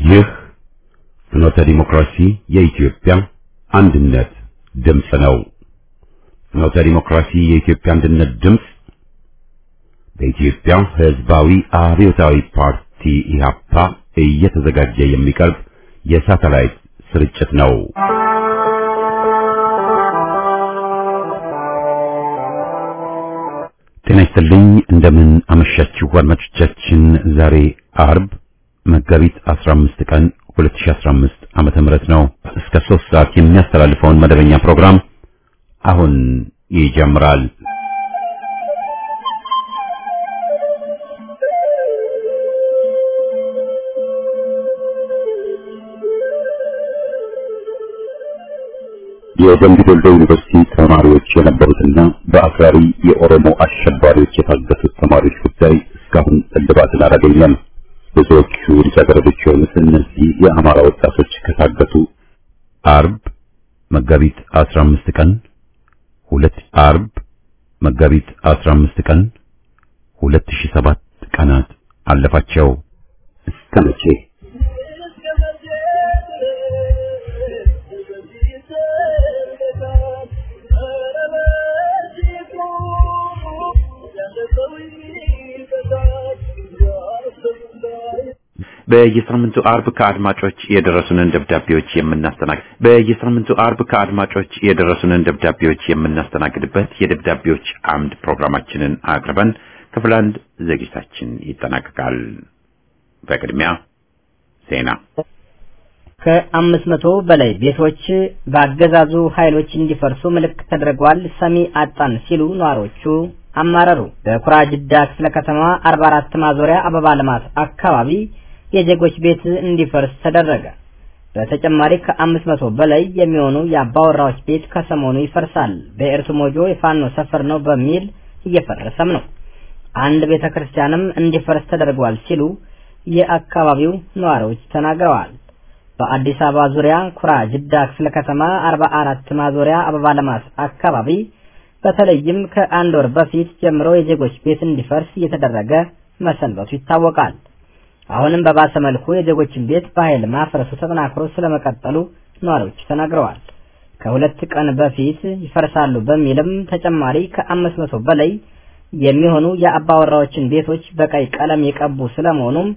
ይህ ፍኖተ ዲሞክራሲ የኢትዮጵያ አንድነት ድምፅ ነው። ፍኖተ ዲሞክራሲ የኢትዮጵያ አንድነት ድምፅ በኢትዮጵያ ሕዝባዊ አብዮታዊ ፓርቲ ኢህአፓ እየተዘጋጀ የሚቀርብ የሳተላይት ስርጭት ነው። ጤና ይስጥልኝ። እንደምን አመሻችሁ አድማጮቻችን። ዛሬ አርብ መጋቢት 15 ቀን 2015 ዓመተ ምህረት ነው። እስከ 3 ሰዓት የሚያስተላልፈውን መደበኛ ፕሮግራም አሁን ይጀምራል። የደምቢ ዶሎ ዩኒቨርሲቲ ተማሪዎች የነበሩትና በአክራሪ የኦሮሞ አሸባሪዎች የታገቱት ተማሪዎች ጉዳይ እስካሁን እልባትን አላገኘም። ብዙዎቹ ልጃገረዶች የሆኑት እነዚህ የአማራ ወጣቶች ከታገቱ አርብ መጋቢት 15 ቀን ሁለት አርብ መጋቢት 15 ቀን 2007 ቀናት አለፋቸው። እስከ መቼ በየሳምንቱ አርብ ከአድማጮች የደረሱንን ደብዳቤዎች የምናስተናግድ በየሳምንቱ አርብ ከአድማጮች የደረሱንን ደብዳቤዎች የምናስተናግድበት የደብዳቤዎች አምድ ፕሮግራማችንን አቅርበን ክፍል አንድ ዝግጅታችን ይጠናቀቃል። በቅድሚያ ዜና። ከአምስት መቶ በላይ ቤቶች በአገዛዙ ኃይሎች እንዲፈርሱ ምልክት ተደርገዋል፣ ሰሚ አጣን ሲሉ ነዋሪዎቹ አማረሩ። በኩራ ጅዳ ክፍለ ከተማ 44 ማዞሪያ አበባ ልማት አካባቢ የዜጎች ቤት እንዲፈርስ ተደረገ። በተጨማሪ ከአምስት መቶ በላይ የሚሆኑ የአባወራዎች ቤት ከሰሞኑ ይፈርሳል። በኤርቱ ሞጆ የፋኖ ሰፈር ነው በሚል እየፈረሰም ነው። አንድ ቤተ ክርስቲያንም እንዲፈርስ ተደርጓል ሲሉ የአካባቢው ነዋሪዎች ተናግረዋል። በአዲስ አበባ ዙሪያ ኩራ ጅዳ ክፍለ ከተማ 44 ማዞሪያ አበባ ልማት አካባቢ በተለይም ከአንድ ወር በፊት ጀምሮ የዜጎች ቤት እንዲፈርስ እየተደረገ መሰንበቱ ይታወቃል። አሁንም በባሰ መልኩ የዜጎችን ቤት በኃይል ማፍረሱ ተጠናክሮ ስለመቀጠሉ ነዋሪዎች ተናግረዋል። ከሁለት ቀን በፊት ይፈርሳሉ በሚልም ተጨማሪ ከአምስት መቶ በላይ የሚሆኑ የአባወራዎችን ቤቶች በቀይ ቀለም የቀቡ ስለመሆኑም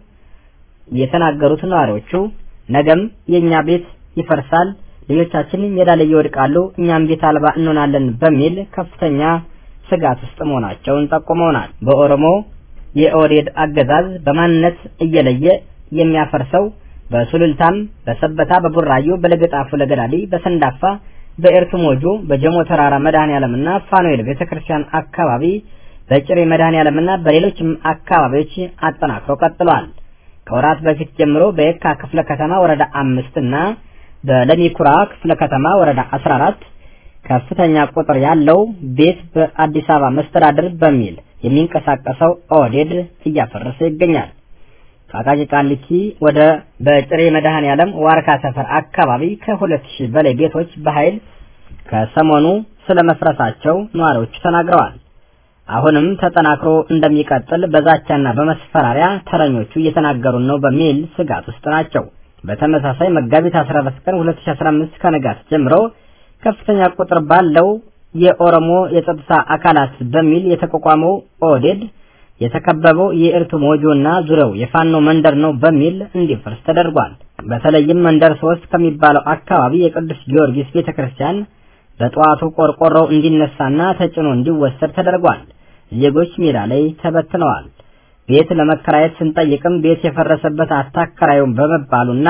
የተናገሩት ነዋሪዎቹ ነገም የእኛ ቤት ይፈርሳል፣ ልጆቻችን ሜዳ ላይ ይወድቃሉ፣ እኛም ቤት አልባ እንሆናለን በሚል ከፍተኛ ስጋት ውስጥ መሆናቸውን ጠቁመውናል። በኦሮሞ የኦህዴድ አገዛዝ በማንነት እየለየ የሚያፈርሰው በሱሉልታም፣ በሰበታ፣ በቡራዩ፣ በለገጣፉ፣ ለገዳዲ፣ በሰንዳፋ፣ በኤርቱ ሞጆ፣ በጀሞ ተራራ መድኃኔ ዓለምና ፋኑኤል ቤተክርስቲያን አካባቢ በጭሬ መድኃኔ ዓለምና በሌሎችም አካባቢዎች አጠናክሮ ቀጥሏል። ከወራት በፊት ጀምሮ በየካ ክፍለ ከተማ ወረዳ አምስት እና በለሚኩራ ክፍለ ከተማ ወረዳ 14 ከፍተኛ ቁጥር ያለው ቤት በአዲስ አበባ መስተዳድር በሚል የሚንቀሳቀሰው ኦህዴድ እያፈረሰ ይገኛል። ከአቃቂ ቃሊቲ ወደ በጭሬ መድኃኔ ዓለም ዋርካ ሰፈር አካባቢ ከሁለት ሺህ በላይ ቤቶች በኃይል ከሰሞኑ ስለመፍረሳቸው ነዋሪዎቹ ተናግረዋል። አሁንም ተጠናክሮ እንደሚቀጥል በዛቻና በመስፈራሪያ ተረኞቹ እየተናገሩን ነው በሚል ስጋት ውስጥ ናቸው። በተመሳሳይ መጋቢት 14 ቀን 2015 ከንጋት ጀምሮ ከፍተኛ ቁጥር ባለው የኦሮሞ የጸጥታ አካላት በሚል የተቋቋመው ኦህዴድ የተከበበው የኤርቱ ሞጆና ዙሪያው የፋኖ መንደር ነው በሚል እንዲፈርስ ተደርጓል። በተለይም መንደር ሶስት ከሚባለው አካባቢ የቅዱስ ጊዮርጊስ ቤተክርስቲያን በጠዋቱ ቆርቆሮው እንዲነሳና ተጭኖ እንዲወሰድ ተደርጓል። ዜጎች ሜዳ ላይ ተበትነዋል። ቤት ለመከራየት ስንጠይቅም ቤት የፈረሰበት አታከራዩም በመባሉና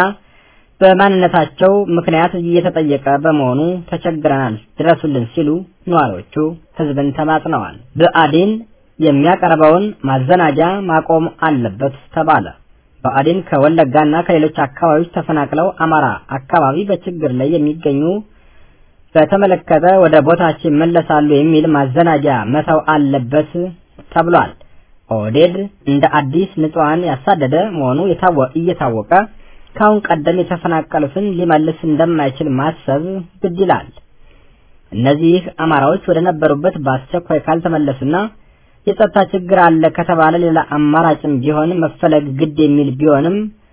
በማንነታቸው ምክንያት እየተጠየቀ በመሆኑ ተቸግረናል፣ ድረሱልን ሲሉ ነዋሪዎቹ ህዝብን ተማጽነዋል። ብአዴን የሚያቀርበውን ማዘናጃ ማቆም አለበት ተባለ። ብአዴን ከወለጋና ከሌሎች አካባቢዎች ተፈናቅለው አማራ አካባቢ በችግር ላይ የሚገኙ በተመለከተ ወደ ቦታቸው ይመለሳሉ የሚል ማዘናጃ መተው አለበት ተብሏል። ኦህዴድ እንደ አዲስ ንጹሐን ያሳደደ መሆኑ እየታወቀ ካሁን ቀደም የተፈናቀሉትን ሊመልስ እንደማይችል ማሰብ ግድ ይላል። እነዚህ አማራዎች ወደ ነበሩበት በአስቸኳይ ካልተመለሱና የጸጥታ ችግር አለ ከተባለ ሌላ አማራጭም ቢሆን መፈለግ ግድ የሚል ቢሆንም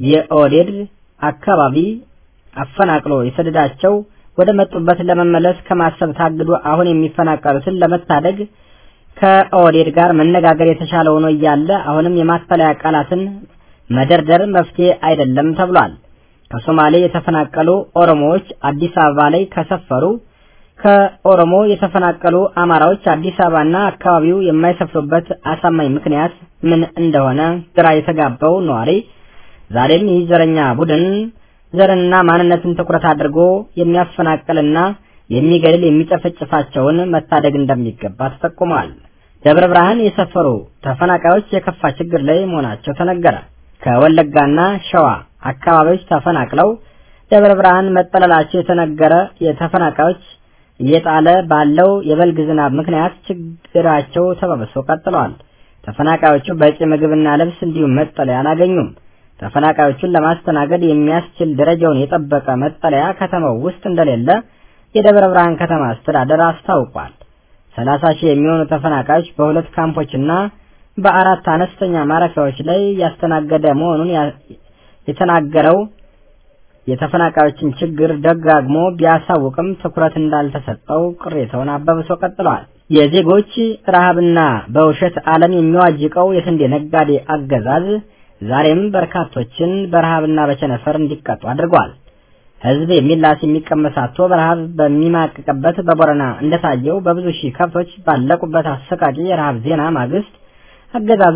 የኦህዴድ አካባቢ አፈናቅሎ የሰደዳቸው ወደ መጡበት ለመመለስ ከማሰብ ታግዶ አሁን የሚፈናቀሉትን ለመታደግ ከኦህዴድ ጋር መነጋገር የተሻለ ሆኖ እያለ አሁንም የማጠለያ ቃላትን መደርደር መፍትሄ አይደለም ተብሏል። ከሶማሌ የተፈናቀሉ ኦሮሞዎች አዲስ አበባ ላይ ከሰፈሩ ከኦሮሞ የተፈናቀሉ አማራዎች አዲስ አበባና አካባቢው የማይሰፍሩበት አሳማኝ ምክንያት ምን እንደሆነ ግራ የተጋባው ነዋሪ ዛሬም ይህ ዘረኛ ቡድን ዘርንና ማንነትን ትኩረት አድርጎ የሚያፈናቅልና የሚገድል የሚጨፈጭፋቸውን መታደግ እንደሚገባ ተጠቁሟል። ደብረ ብርሃን የሰፈሩ ተፈናቃዮች የከፋ ችግር ላይ መሆናቸው ተነገረ። ከወለጋና ሸዋ አካባቢዎች ተፈናቅለው ደብረ ብርሃን መጠለላቸው የተነገረ የተፈናቃዮች እየጣለ ባለው የበልግ ዝናብ ምክንያት ችግራቸው ተባብሶ ቀጥለዋል። ተፈናቃዮቹ በቂ ምግብና ልብስ እንዲሁም መጠለያ አላገኙም። ተፈናቃዮቹን ለማስተናገድ የሚያስችል ደረጃውን የጠበቀ መጠለያ ከተማው ውስጥ እንደሌለ የደብረ ብርሃን ከተማ አስተዳደር አስታውቋል። ሰላሳ ሺህ የሚሆኑ ተፈናቃዮች በሁለት ካምፖችና በአራት አነስተኛ ማረፊያዎች ላይ ያስተናገደ መሆኑን የተናገረው የተፈናቃዮችን ችግር ደጋግሞ ቢያሳውቅም ትኩረት እንዳልተሰጠው ቅሬታውን አባብሶ ቀጥለዋል። የዜጎች ረሃብና በውሸት ዓለም የሚዋጅቀው የስንዴ ነጋዴ አገዛዝ ዛሬም በርካቶችን በረሃብና በቸነፈር እንዲቀጡ አድርጓል። ሕዝብ የሚላስ የሚቀመስ አጥቶ በረሃብ በሚማቅቅበት በቦረና እንደታየው በብዙ ሺህ ከብቶች ባለቁበት አሰቃቂ የረሃብ ዜና ማግስት አገዛዙ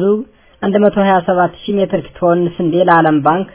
127 ሺህ ሜትሪክ ቶን ስንዴ ለዓለም ባንክ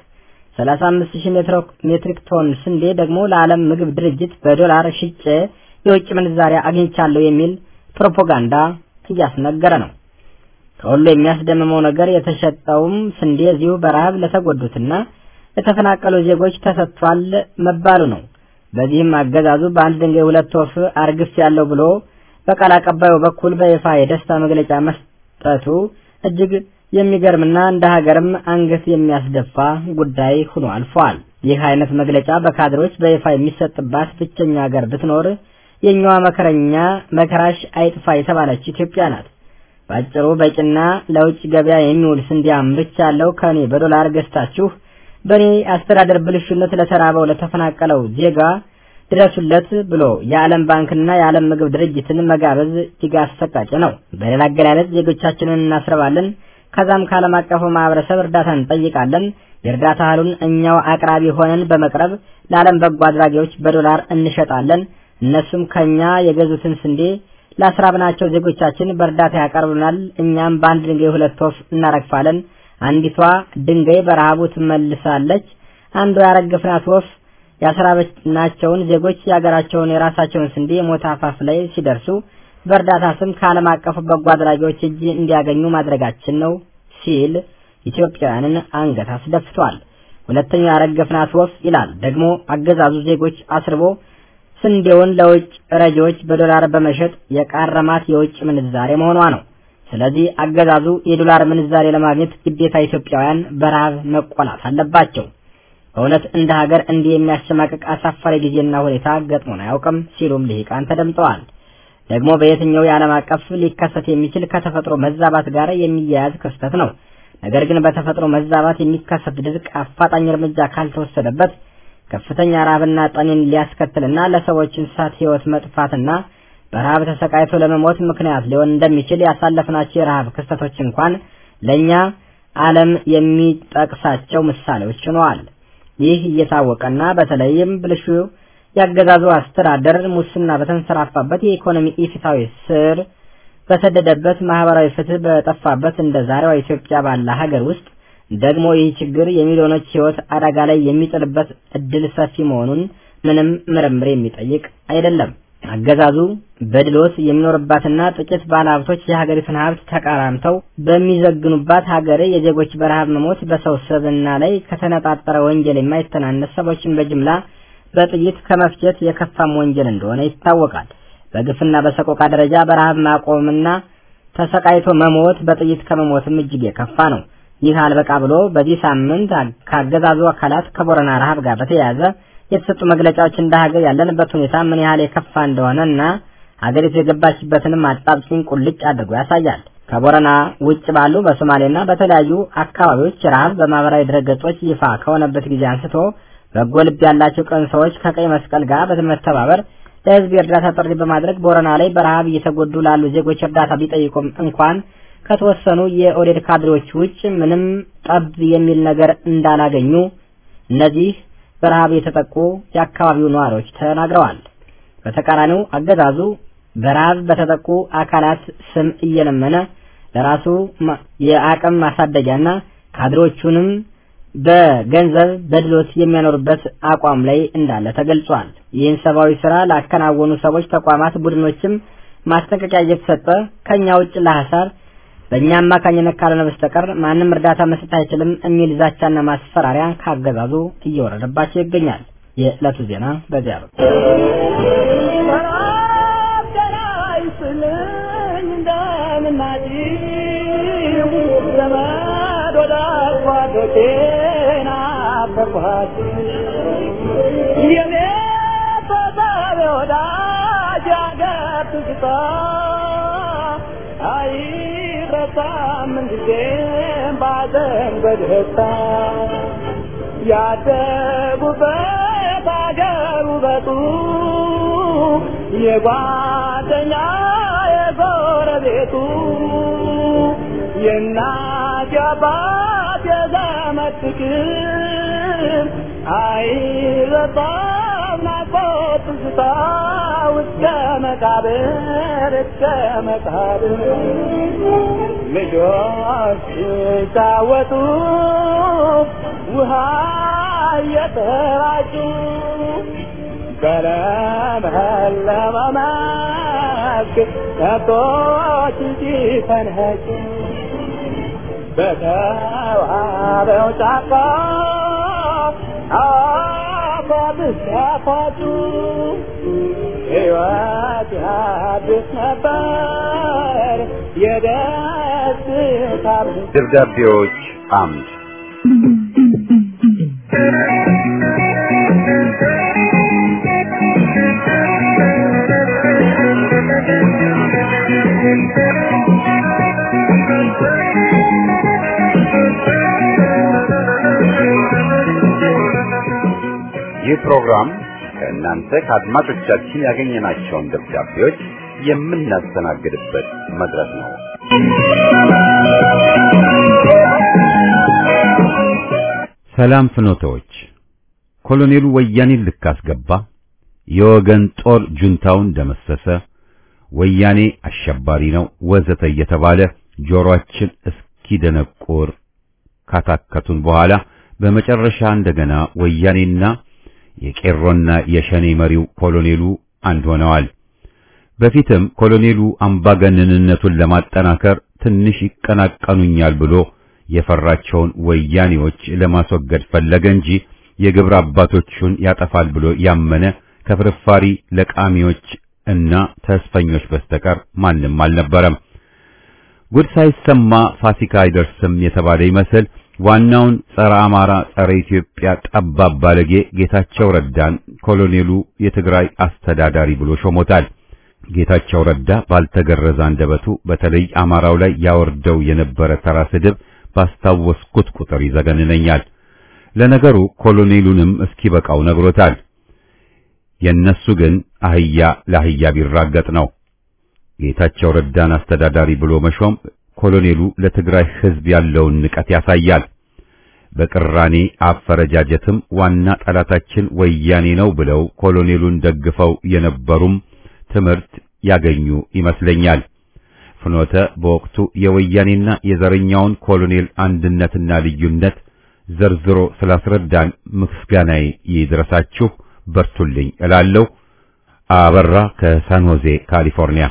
35 ሺህ ሜትሪክ ቶን ስንዴ ደግሞ ለዓለም ምግብ ድርጅት በዶላር ሽጬ የውጭ ምንዛሪ አግኝቻለሁ የሚል ፕሮፓጋንዳ እያስነገረ ነው። ከሁሉ የሚያስደምመው ነገር የተሸጠውም ስንዴ እዚሁ በረሃብ ለተጎዱትና ለተፈናቀሉ ዜጎች ተሰጥቷል መባሉ ነው። በዚህም አገዛዙ በአንድ ድንጋይ ሁለት ወፍ አርግፍ ያለው ብሎ በቃል አቀባዩ በኩል በይፋ የደስታ መግለጫ መስጠቱ እጅግ የሚገርምና እንደ ሀገርም አንገት የሚያስደፋ ጉዳይ ሆኖ አልፏል። ይህ አይነት መግለጫ በካድሮች በይፋ የሚሰጥባት ብቸኛ ሀገር ብትኖር የኛዋ መከረኛ መከራሽ አይጥፋ የተባለች ኢትዮጵያ ናት። ባጭሩ በቂና ለውጭ ገበያ የሚውል ስንዴ አምርቻለሁ ከኔ በዶላር ገዝታችሁ በእኔ አስተዳደር ብልሹነት ለተራበው ለተፈናቀለው ዜጋ ድረሱለት ብሎ የዓለም ባንክና የዓለም ምግብ ድርጅትን መጋበዝ እጅግ አሰቃቂ ነው። በሌላ አገላለጽ ዜጎቻችንን እናስረባለን፣ ከዛም ከዓለም አቀፉ ማህበረሰብ እርዳታ እንጠይቃለን። የእርዳታ እህሉን እኛው አቅራቢ ሆነን በመቅረብ ለዓለም በጎ አድራጊዎች በዶላር እንሸጣለን። እነሱም ከኛ የገዙትን ስንዴ ላስራብናቸው ዜጎቻችን በእርዳታ ያቀርቡናል። እኛም በአንድ ድንጋይ ሁለት ወፍ እናረግፋለን። አንዲቷ ድንጋይ በረሃቡ ትመልሳለች። አንዷ ያረገፍናት ወፍ ያስራበናቸውን ዜጎች የሀገራቸውን የራሳቸውን ስንዴ ሞት አፋፍ ላይ ሲደርሱ በእርዳታ ስም ከዓለም አቀፉ በጎ አድራጊዎች እጅ እንዲያገኙ ማድረጋችን ነው ሲል ኢትዮጵያውያንን አንገት አስደፍቷል። ሁለተኛው ያረገፍናት ወፍ ይላል ደግሞ አገዛዙ ዜጎች አስርቦ ስንዴውን ለውጭ ረጂዎች በዶላር በመሸጥ የቃረማት የውጭ ምንዛሬ መሆኗ ነው። ስለዚህ አገዛዙ የዶላር ምንዛሬ ለማግኘት ግዴታ ኢትዮጵያውያን በረሃብ መቆላት አለባቸው። በእውነት እንደ ሀገር እንዲህ የሚያሸማቅቅ አሳፋሪ ጊዜና ሁኔታ ገጥሞን አያውቅም ሲሉም ልሂቃን ተደምጠዋል። ደግሞ በየትኛው የዓለም አቀፍ ሊከሰት የሚችል ከተፈጥሮ መዛባት ጋር የሚያያዝ ክስተት ነው። ነገር ግን በተፈጥሮ መዛባት የሚከሰት ድርቅ አፋጣኝ እርምጃ ካልተወሰደበት ከፍተኛ ረሃብና ጠኔን ሊያስከትልና ለሰዎች እንስሳት ሕይወት መጥፋትና በረሃብ ተሰቃይቶ ለመሞት ምክንያት ሊሆን እንደሚችል ያሳለፍናቸው የረሃብ ክስተቶች እንኳን ለእኛ ዓለም የሚጠቅሳቸው ምሳሌዎች ሆነዋል። ይህ እየታወቀና በተለይም ብልሹ ያገዛዙ አስተዳደር ሙስና በተንሰራፋበት የኢኮኖሚ ኢፍታዊ ስር በሰደደበት ማህበራዊ ፍትህ በጠፋበት እንደ ዛሬዋ ኢትዮጵያ ባለ ሀገር ውስጥ ደግሞ ይህ ችግር የሚሊዮኖች ሕይወት አደጋ ላይ የሚጥልበት እድል ሰፊ መሆኑን ምንም ምርምር የሚጠይቅ አይደለም። አገዛዙ በድሎት የሚኖርባትና ጥቂት ባለሀብቶች የሀገሪቱን ሀብት ተቃራምተው በሚዘግኑባት ሀገር የዜጎች በረሃብ መሞት በሰው ስብዕና ላይ ከተነጣጠረ ወንጀል የማይተናነስ ሰዎችን በጅምላ በጥይት ከመፍጀት የከፋም ወንጀል እንደሆነ ይታወቃል። በግፍና በሰቆቃ ደረጃ በረሃብ ማቆምና ተሰቃይቶ መሞት በጥይት ከመሞትም እጅግ የከፋ ነው። ይህ አልበቃ ብሎ በዚህ ሳምንት ካገዛዙ አካላት ከቦረና ረሃብ ጋር በተያያዘ የተሰጡ መግለጫዎች እንደ ሀገር ያለንበት ሁኔታ ምን ያህል የከፋ እንደሆነ እና ሀገሪቱ የገባችበትንም አጣብቂኝ ቁልጭ አድርጎ ያሳያል። ከቦረና ውጭ ባሉ በሶማሌና በተለያዩ አካባቢዎች ረሃብ በማህበራዊ ድረገጾች ይፋ ከሆነበት ጊዜ አንስቶ በጎ ልብ ያላቸው ቀን ሰዎች ከቀይ መስቀል ጋር በመተባበር ለህዝብ የእርዳታ ጥሪ በማድረግ ቦረና ላይ በረሃብ እየተጎዱ ላሉ ዜጎች እርዳታ ቢጠይቁም እንኳን ከተወሰኑ የኦዴድ ካድሬዎች ውጭ ምንም ጠብ የሚል ነገር እንዳላገኙ እነዚህ በረሃብ የተጠቁ የአካባቢው ነዋሪዎች ተናግረዋል። በተቃራኒው አገዛዙ በረሃብ በተጠቁ አካላት ስም እየለመነ ለራሱ የአቅም ማሳደጊያና ካድሬዎቹንም በገንዘብ በድሎት የሚያኖርበት አቋም ላይ እንዳለ ተገልጿል። ይህን ሰብአዊ ስራ ላከናወኑ ሰዎች፣ ተቋማት፣ ቡድኖችም ማስጠንቀቂያ እየተሰጠ ከኛ ውጭ ለሐሳር በእኛ አማካኝነት ካልሆነ በስተቀር ማንም እርዳታ መስጠት አይችልም የሚል ዛቻና ማስፈራሪያ ካገዛዙ እየወረደባቸው ይገኛል። የዕለቱ ዜና በዚያ ነው። ያደጉበት አገር ውበቱ የጓደኛ የጎረቤቱ የእናት የአባት የዘመድ ፍቅር አይረሳም ናፍቆት ትዝታ እስከ መቃብር እስከ መቃብር ልጆች ሲጫወቱ ውሃ እየተራጩ በለመለመ መስክ ከብቶች ሲፈንኸጩ በተዋበው ጫካ አፏብስ ያፏጩ ሕይወት ያድስ ነበር የደስታ ደብዳቤዎች አምድ ይህ ፕሮግራም ከእናንተ ከአድማጮቻችን ያገኘናቸውን ደብዳቤዎች የምናስተናግድበት መድረክ ነው። ሰላም ፍኖተዎች፣ ኮሎኔሉ ወያኔን ልክ አስገባ፣ የወገን ጦር ጁንታውን ደመሰሰ፣ ወያኔ አሸባሪ ነው ወዘተ እየተባለ ጆሮአችን እስኪደነቁር ካታከቱን በኋላ በመጨረሻ እንደገና ወያኔና የቄሮና የሸኔ መሪው ኮሎኔሉ አንድ ሆነዋል። በፊትም ኮሎኔሉ አምባገነንነቱን ለማጠናከር ትንሽ ይቀናቀኑኛል ብሎ የፈራቸውን ወያኔዎች ለማስወገድ ፈለገ እንጂ የግብረ አባቶቹን ያጠፋል ብሎ ያመነ ከፍርፋሪ ለቃሚዎች እና ተስፈኞች በስተቀር ማንም አልነበረም። ጉድ ሳይሰማ ፋሲካ አይደርስም የተባለ ይመስል ዋናውን ጸረ አማራ ጸረ ኢትዮጵያ ጠባብ ባለጌ ጌታቸው ረዳን ኮሎኔሉ የትግራይ አስተዳዳሪ ብሎ ሾሞታል። ጌታቸው ረዳ ባልተገረዘ አንደበቱ በተለይ አማራው ላይ ያወርደው የነበረ ተራ ስድብ ባስታወስኩት ቁጥር ይዘገንነኛል። ለነገሩ ኮሎኔሉንም እስኪበቃው ነግሮታል። የነሱ ግን አህያ ለአህያ ቢራገጥ ነው። ጌታቸው ረዳን አስተዳዳሪ ብሎ መሾም ኮሎኔሉ ለትግራይ ሕዝብ ያለውን ንቀት ያሳያል። በቅራኔ አፈረጃጀትም ዋና ጠላታችን ወያኔ ነው ብለው ኮሎኔሉን ደግፈው የነበሩም ትምህርት ያገኙ ይመስለኛል። ፍኖተ በወቅቱ የወያኔና የዘረኛውን ኮሎኔል አንድነትና ልዩነት ዘርዝሮ ስላስረዳን ምስጋናዬ ይድረሳችሁ፣ በርቱልኝ እላለሁ። አበራ ከሳን ሆዜ ካሊፎርኒያ።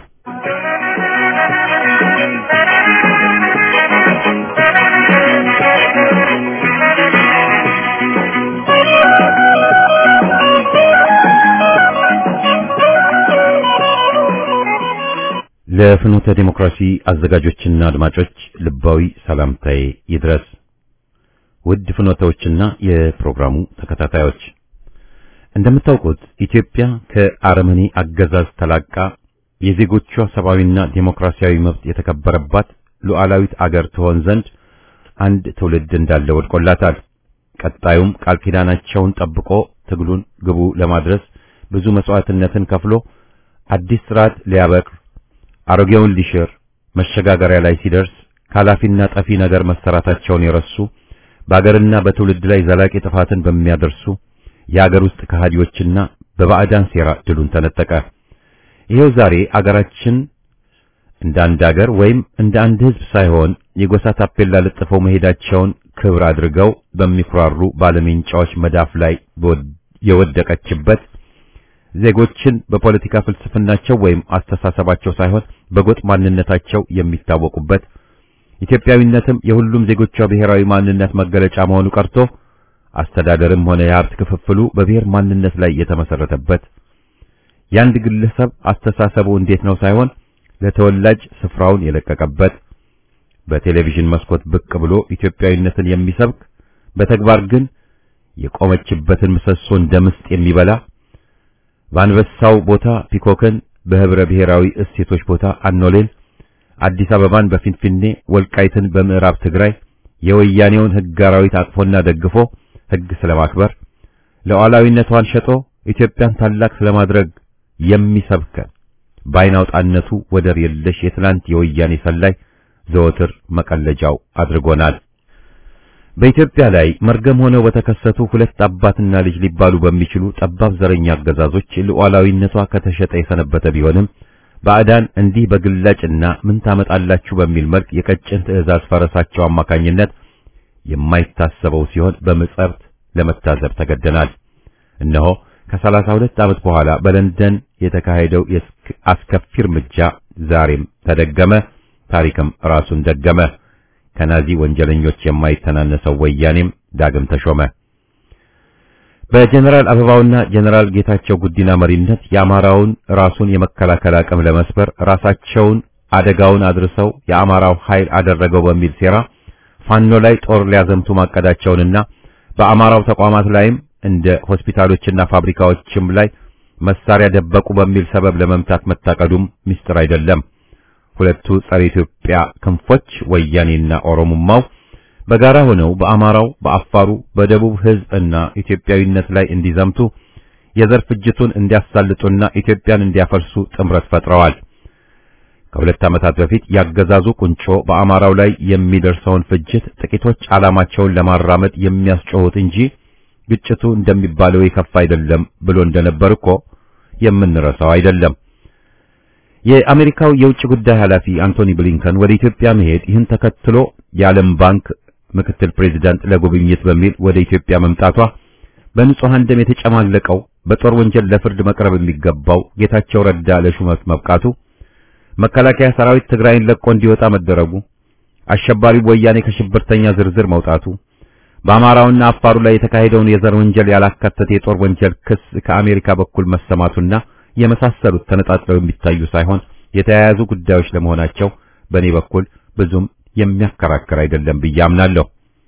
ለፍኖተ ዲሞክራሲ አዘጋጆችና አድማጮች ልባዊ ሰላምታዬ ይድረስ። ውድ ፍኖተዎችና የፕሮግራሙ ተከታታዮች እንደምታውቁት ኢትዮጵያ ከአረመኔ አገዛዝ ተላቃ የዜጎቿ ሰብአዊና ዴሞክራሲያዊ መብት የተከበረባት ሉዓላዊት አገር ትሆን ዘንድ አንድ ትውልድ እንዳለ ወድቆላታል። ቀጣዩም ቃል ኪዳናቸውን ጠብቆ ትግሉን ግቡ ለማድረስ ብዙ መስዋዕትነትን ከፍሎ አዲስ ስርዓት ሊያበቅር አሮጌውን ሊሽር መሸጋገሪያ ላይ ሲደርስ ካላፊና ጠፊ ነገር መሰራታቸውን የረሱ በአገርና በትውልድ ላይ ዘላቂ ጥፋትን በሚያደርሱ የአገር ውስጥ ከሃዲዎችና በባዕዳን ሴራ ድሉን ተነጠቀ። ይሄው ዛሬ አገራችን እንደ አንድ አገር ወይም እንደ አንድ ሕዝብ ሳይሆን የጎሳ ታፔላ ለጥፈው መሄዳቸውን ክብር አድርገው በሚኩራሩ ባለሜንጫዎች መዳፍ ላይ የወደቀችበት ዜጎችን በፖለቲካ ፍልስፍናቸው ወይም አስተሳሰባቸው ሳይሆን በጎጥ ማንነታቸው የሚታወቁበት ኢትዮጵያዊነትም የሁሉም ዜጎቿ ብሔራዊ ማንነት መገለጫ መሆኑ ቀርቶ አስተዳደርም ሆነ የሀብት ክፍፍሉ በብሔር ማንነት ላይ የተመሰረተበት የአንድ ግለሰብ አስተሳሰቡ እንዴት ነው ሳይሆን ለተወላጅ ስፍራውን የለቀቀበት በቴሌቪዥን መስኮት ብቅ ብሎ ኢትዮጵያዊነትን የሚሰብክ በተግባር ግን የቆመችበትን ምሰሶ እንደ ምስጥ የሚበላ በአንበሳው ቦታ ፒኮክን በህብረ ብሔራዊ እሴቶች ቦታ አኖሌን አዲስ አበባን በፊንፊኔ ወልቃይትን በምዕራብ ትግራይ የወያኔውን ሕግ አራዊት አቅፎና ደግፎ ሕግ ስለማክበር ሉዓላዊነቷን ሸጦ ኢትዮጵያን ታላቅ ስለማድረግ የሚሰብከን በዓይን አውጣነቱ ወደር የለሽ የትላንት የወያኔ ሰላይ ዘወትር መቀለጃው አድርጎናል። በኢትዮጵያ ላይ መርገም ሆነው በተከሰቱ ሁለት አባትና ልጅ ሊባሉ በሚችሉ ጠባብ ዘረኛ አገዛዞች ሉዓላዊነቷ ከተሸጠ የሰነበተ ቢሆንም ባዕዳን እንዲህ በግላጭና ምን ታመጣላችሁ በሚል መልክ የቀጭን ትዕዛዝ ፈረሳቸው አማካኝነት የማይታሰበው ሲሆን በምጸት ለመታዘብ ተገደናል። እነሆ ከሰላሳ ሁለት ዓመት በኋላ በለንደን የተካሄደው አስከፊ እርምጃ ዛሬም ተደገመ፣ ታሪክም ራሱን ደገመ። ከናዚ ወንጀለኞች የማይተናነሰው ወያኔም ዳግም ተሾመ። በጀነራል አበባውና ጀነራል ጌታቸው ጉዲና መሪነት የአማራውን ራሱን የመከላከል አቅም ለመስበር ራሳቸውን አደጋውን አድርሰው የአማራው ኃይል አደረገው በሚል ሴራ ፋኖ ላይ ጦር ሊያዘምቱ ማቀዳቸውንና በአማራው ተቋማት ላይም እንደ ሆስፒታሎችና ፋብሪካዎችም ላይ መሳሪያ ደበቁ በሚል ሰበብ ለመምታት መታቀዱም ምስጢር አይደለም። ሁለቱ ጸረ ኢትዮጵያ ክንፎች ወያኔና ኦሮሞማው በጋራ ሆነው በአማራው፣ በአፋሩ፣ በደቡብ ሕዝብ እና ኢትዮጵያዊነት ላይ እንዲዘምቱ የዘር ፍጅቱን እንዲያሳልጡና ኢትዮጵያን እንዲያፈርሱ ጥምረት ፈጥረዋል። ከሁለት ዓመታት በፊት ያገዛዙ ቁንጮ በአማራው ላይ የሚደርሰውን ፍጅት ጥቂቶች ዓላማቸውን ለማራመድ የሚያስጮሁት እንጂ ግጭቱ እንደሚባለው የከፋ አይደለም ብሎ እንደነበር እኮ የምንረሳው አይደለም። የአሜሪካው የውጭ ጉዳይ ኃላፊ አንቶኒ ብሊንከን ወደ ኢትዮጵያ መሄድ ይህን ተከትሎ የዓለም ባንክ ምክትል ፕሬዚዳንት ለጉብኝት በሚል ወደ ኢትዮጵያ መምጣቷ በንጹሐን ደም የተጨማለቀው በጦር ወንጀል ለፍርድ መቅረብ የሚገባው ጌታቸው ረዳ ለሹመት መብቃቱ፣ መከላከያ ሰራዊት ትግራይን ለቆ እንዲወጣ መደረጉ፣ አሸባሪው ወያኔ ከሽብርተኛ ዝርዝር መውጣቱ፣ በአማራውና አፋሩ ላይ የተካሄደውን የዘር ወንጀል ያላካተተ የጦር ወንጀል ክስ ከአሜሪካ በኩል መሰማቱና የመሳሰሉት ተነጣጥለው የሚታዩ ሳይሆን የተያያዙ ጉዳዮች ለመሆናቸው በእኔ በኩል ብዙም የሚያከራክር አይደለም ብዬ አምናለሁ።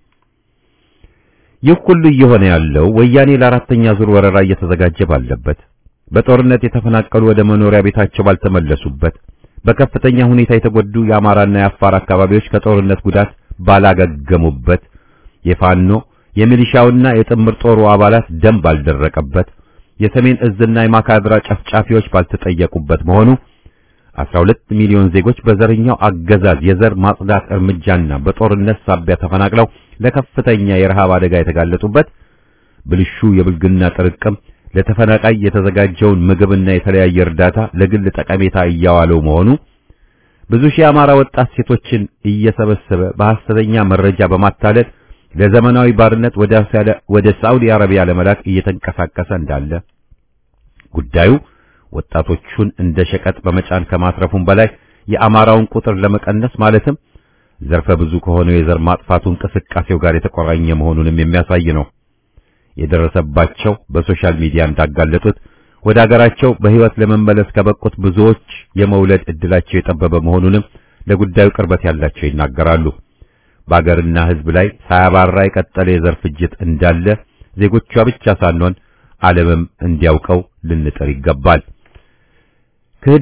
ይህ ሁሉ እየሆነ ያለው ወያኔ ለአራተኛ ዙር ወረራ እየተዘጋጀ ባለበት፣ በጦርነት የተፈናቀሉ ወደ መኖሪያ ቤታቸው ባልተመለሱበት፣ በከፍተኛ ሁኔታ የተጎዱ የአማራና የአፋር አካባቢዎች ከጦርነት ጉዳት ባላገገሙበት፣ የፋኖ የሚሊሻውና የጥምር ጦሩ አባላት ደም ባልደረቀበት፣ የሰሜን እዝና የማካድራ ጨፍጫፊዎች ባልተጠየቁበት መሆኑ 12 ሚሊዮን ዜጎች በዘረኛው አገዛዝ የዘር ማጽዳት እርምጃና በጦርነት ሳቢያ ተፈናቅለው ለከፍተኛ የረሃብ አደጋ የተጋለጡበት ብልሹ የብልግና ጥርቅም ለተፈናቃይ የተዘጋጀውን ምግብና የተለያየ እርዳታ ለግል ጠቀሜታ እያዋለው መሆኑ ብዙ ሺህ አማራ ወጣት ሴቶችን እየሰበሰበ በሐሰተኛ መረጃ በማታለል ለዘመናዊ ባርነት ወደ ሳዑዲ አረቢያ ለመላክ እየተንቀሳቀሰ እንዳለ ጉዳዩ ወጣቶቹን እንደ ሸቀጥ በመጫን ከማስረፉም በላይ የአማራውን ቁጥር ለመቀነስ ማለትም ዘርፈ ብዙ ከሆነው የዘር ማጥፋቱ እንቅስቃሴው ጋር የተቆራኘ መሆኑንም የሚያሳይ ነው። የደረሰባቸው በሶሻል ሚዲያ እንዳጋለጡት ወደ አገራቸው በሕይወት ለመመለስ ከበቁት ብዙዎች የመውለድ ዕድላቸው የጠበበ መሆኑንም ለጉዳዩ ቅርበት ያላቸው ይናገራሉ። በአገርና ሕዝብ ላይ ሳያባራ የቀጠለ የዘር ፍጅት እንዳለ ዜጎቿ ብቻ ሳንሆን ዓለምም እንዲያውቀው ልንጥር ይገባል። ክህደት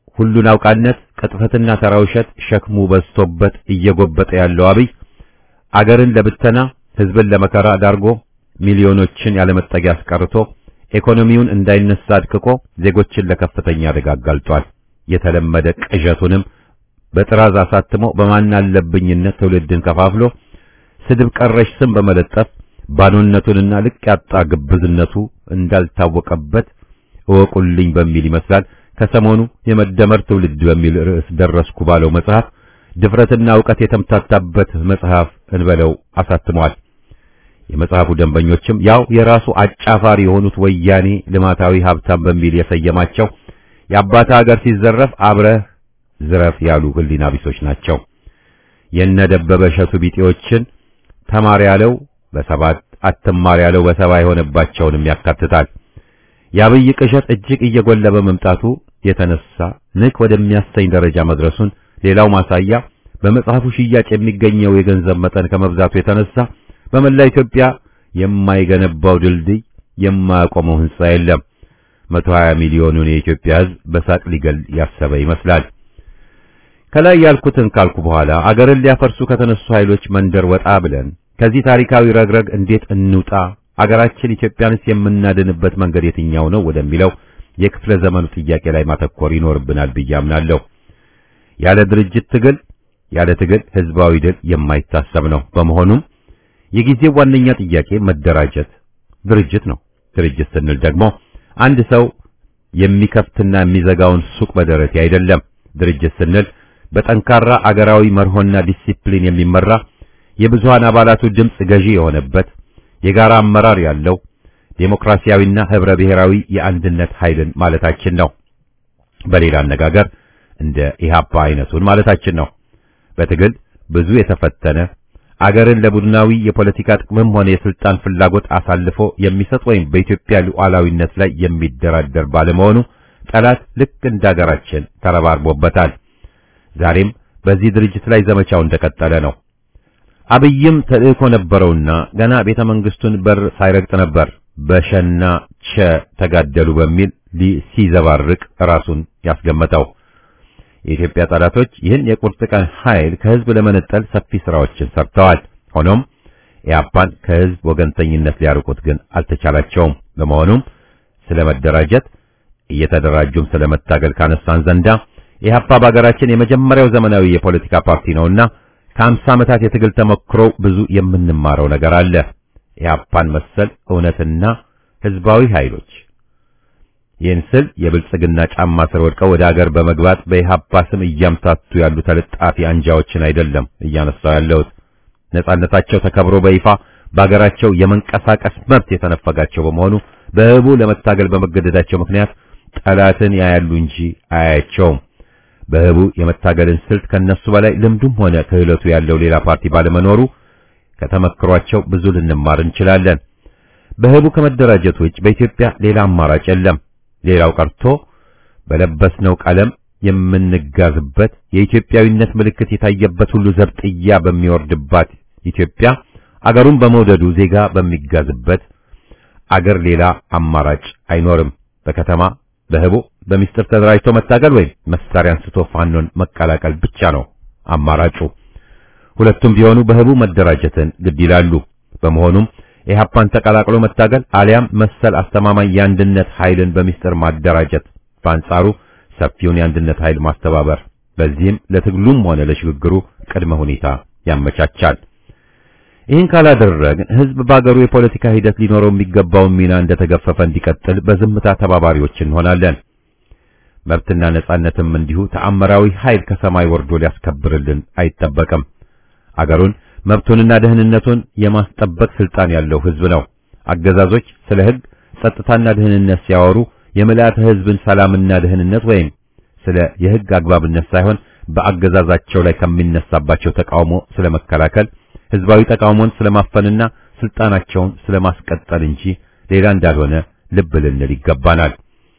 ሁሉን አውቃነት፣ ቅጥፈትና ተራ ውሸት ሸክሙ በዝቶበት እየጎበጠ ያለው አብይ አገርን ለብተና ህዝብን ለመከራ ዳርጎ ሚሊዮኖችን ያለመጠጊያ አስቀርቶ ኢኮኖሚውን እንዳይነሳ አድቅቆ ዜጎችን ለከፍተኛ አደጋ አጋልጧል። የተለመደ ቅዠቱንም በጥራዝ አሳትሞ በማን አለብኝነት ትውልድን ከፋፍሎ ስድብ ቀረሽ ስም በመለጠፍ ባዶነቱንና ልቅ ያጣ ግብዝነቱ እንዳልታወቀበት እወቁልኝ በሚል ይመስላል ከሰሞኑ የመደመር ትውልድ በሚል ርዕስ ደረስኩ ባለው መጽሐፍ ድፍረትና ዕውቀት የተምታታበት መጽሐፍ እንበለው አሳትሟል። የመጽሐፉ ደንበኞችም ያው የራሱ አጫፋሪ የሆኑት ወያኔ ልማታዊ ሀብታም በሚል የሰየማቸው የአባታ ሀገር ሲዘረፍ አብረህ ዝረፍ ያሉ ህሊና ቢሶች ናቸው። የነ ደበበ እሸቱ ቢጤዎችን ተማር ያለው በሰባት አትማር ያለው በሰባ የሆነባቸውንም ያካትታል። የአብይ ቅዠት እጅግ እየጎላ በመምጣቱ የተነሳ ንቅ ወደሚያሰኝ ደረጃ መድረሱን ሌላው ማሳያ በመጽሐፉ ሽያጭ የሚገኘው የገንዘብ መጠን ከመብዛቱ የተነሳ በመላ ኢትዮጵያ የማይገነባው ድልድይ የማያቆመው ህንጻ የለም። 120 ሚሊዮኑን የኢትዮጵያ ህዝብ በሳቅ ሊገል ያሰበ ይመስላል። ከላይ ያልኩትን ካልኩ በኋላ አገርን ሊያፈርሱ ከተነሱ ኃይሎች መንደር ወጣ ብለን ከዚህ ታሪካዊ ረግረግ እንዴት እንውጣ፣ አገራችን ኢትዮጵያንስ የምናድንበት መንገድ የትኛው ነው ወደሚለው የክፍለ ዘመኑ ጥያቄ ላይ ማተኮር ይኖርብናል ብዬ አምናለሁ። ያለ ድርጅት ትግል ያለ ትግል ህዝባዊ ድል የማይታሰብ ነው። በመሆኑም የጊዜው ዋነኛ ጥያቄ መደራጀት፣ ድርጅት ነው። ድርጅት ስንል ደግሞ አንድ ሰው የሚከፍትና የሚዘጋውን ሱቅ በደረቴ አይደለም። ድርጅት ስንል በጠንካራ አገራዊ መርሆና ዲሲፕሊን የሚመራ የብዙሃን አባላቱ ድምፅ ገዢ የሆነበት የጋራ አመራር ያለው ዴሞክራሲያዊና ህብረ ብሔራዊ የአንድነት ኃይልን ማለታችን ነው። በሌላ አነጋገር እንደ ኢህአፓ አይነቱን ማለታችን ነው። በትግል ብዙ የተፈተነ አገርን ለቡድናዊ የፖለቲካ ጥቅምም ሆነ የስልጣን ፍላጎት አሳልፎ የሚሰጥ ወይም በኢትዮጵያ ሉዓላዊነት ላይ የሚደራደር ባለመሆኑ ጠላት ልክ እንደ አገራችን ተረባርቦበታል። ዛሬም በዚህ ድርጅት ላይ ዘመቻው እንደቀጠለ ነው። አብይም ተልእኮ ነበረውና ገና ቤተ መንግስቱን በር ሳይረግጥ ነበር በሸና ቸ ተጋደሉ በሚል ሲዘባርቅ ራሱን ያስገመተው። የኢትዮጵያ ጠላቶች ይህን የቁርጥ ቀን ኃይል ከህዝብ ለመነጠል ሰፊ ስራዎችን ሰርተዋል። ሆኖም ኢያፓን ከህዝብ ወገንተኝነት ሊያርቁት ግን አልተቻላቸውም። በመሆኑም ስለመደራጀት እየተደራጁም ስለመታገል ካነሳን ዘንዳ ኢህአፓ በሀገራችን የመጀመሪያው ዘመናዊ የፖለቲካ ፓርቲ ነውና ከአምሳ ዓመታት የትግል ተሞክሮ ብዙ የምንማረው ነገር አለ። ኢህአፓን መሰል እውነትና ህዝባዊ ኃይሎች ይህን ስል የብልጽግና ጫማ ስር ወድቀው ወደ አገር በመግባት በኢህአፓ ስም እያምታቱ ያሉ ተለጣፊ አንጃዎችን አይደለም እያነሳው ያለሁት። ነጻነታቸው ተከብሮ በይፋ በአገራቸው የመንቀሳቀስ መብት የተነፈጋቸው በመሆኑ በህቡ ለመታገል በመገደዳቸው ምክንያት ጠላትን ያያሉ እንጂ አያያቸውም። በህቡ የመታገልን ስልት ከነሱ በላይ ልምዱም ሆነ ክህለቱ ያለው ሌላ ፓርቲ ባለመኖሩ ከተመክሯቸው ብዙ ልንማር እንችላለን። በህቡ ከመደራጀት ውጭ በኢትዮጵያ ሌላ አማራጭ የለም። ሌላው ቀርቶ በለበስነው ቀለም የምንጋዝበት የኢትዮጵያዊነት ምልክት የታየበት ሁሉ ዘብጥያ በሚወርድባት ኢትዮጵያ አገሩን በመውደዱ ዜጋ በሚጋዝበት አገር ሌላ አማራጭ አይኖርም። በከተማ በህቡ በሚስጥር ተደራጅቶ መታገል ወይም መሳሪያ አንስቶ ፋኖን መቀላቀል ብቻ ነው አማራጩ። ሁለቱም ቢሆኑ በህቡ መደራጀትን ግድ ይላሉ። በመሆኑም ኢህአፓን ተቀላቅሎ መታገል አሊያም መሰል አስተማማኝ የአንድነት ኃይልን በሚስጥር ማደራጀት፣ በአንጻሩ ሰፊውን የአንድነት ኃይል ማስተባበር፣ በዚህም ለትግሉም ሆነ ለሽግግሩ ቅድመ ሁኔታ ያመቻቻል። ይህን ካላደረግን ህዝብ በአገሩ የፖለቲካ ሂደት ሊኖረው የሚገባውን ሚና እንደተገፈፈ እንዲቀጥል በዝምታ ተባባሪዎች እንሆናለን። መብትና ነጻነትም እንዲሁ ተአምራዊ ኃይል ከሰማይ ወርዶ ሊያስከብርልን አይጠበቅም። አገሩን መብቱንና ደህንነቱን የማስጠበቅ ስልጣን ያለው ህዝብ ነው። አገዛዞች ስለ ህግ፣ ጸጥታና ደህንነት ሲያወሩ የምልአተ ህዝብን ሰላምና ደህንነት ወይም ስለ የህግ አግባብነት ሳይሆን በአገዛዛቸው ላይ ከሚነሳባቸው ተቃውሞ ስለመከላከል ህዝባዊ ተቃውሞን ስለማፈንና ስልጣናቸውን ስለማስቀጠል እንጂ ሌላ እንዳልሆነ ልብ ልንል ይገባናል።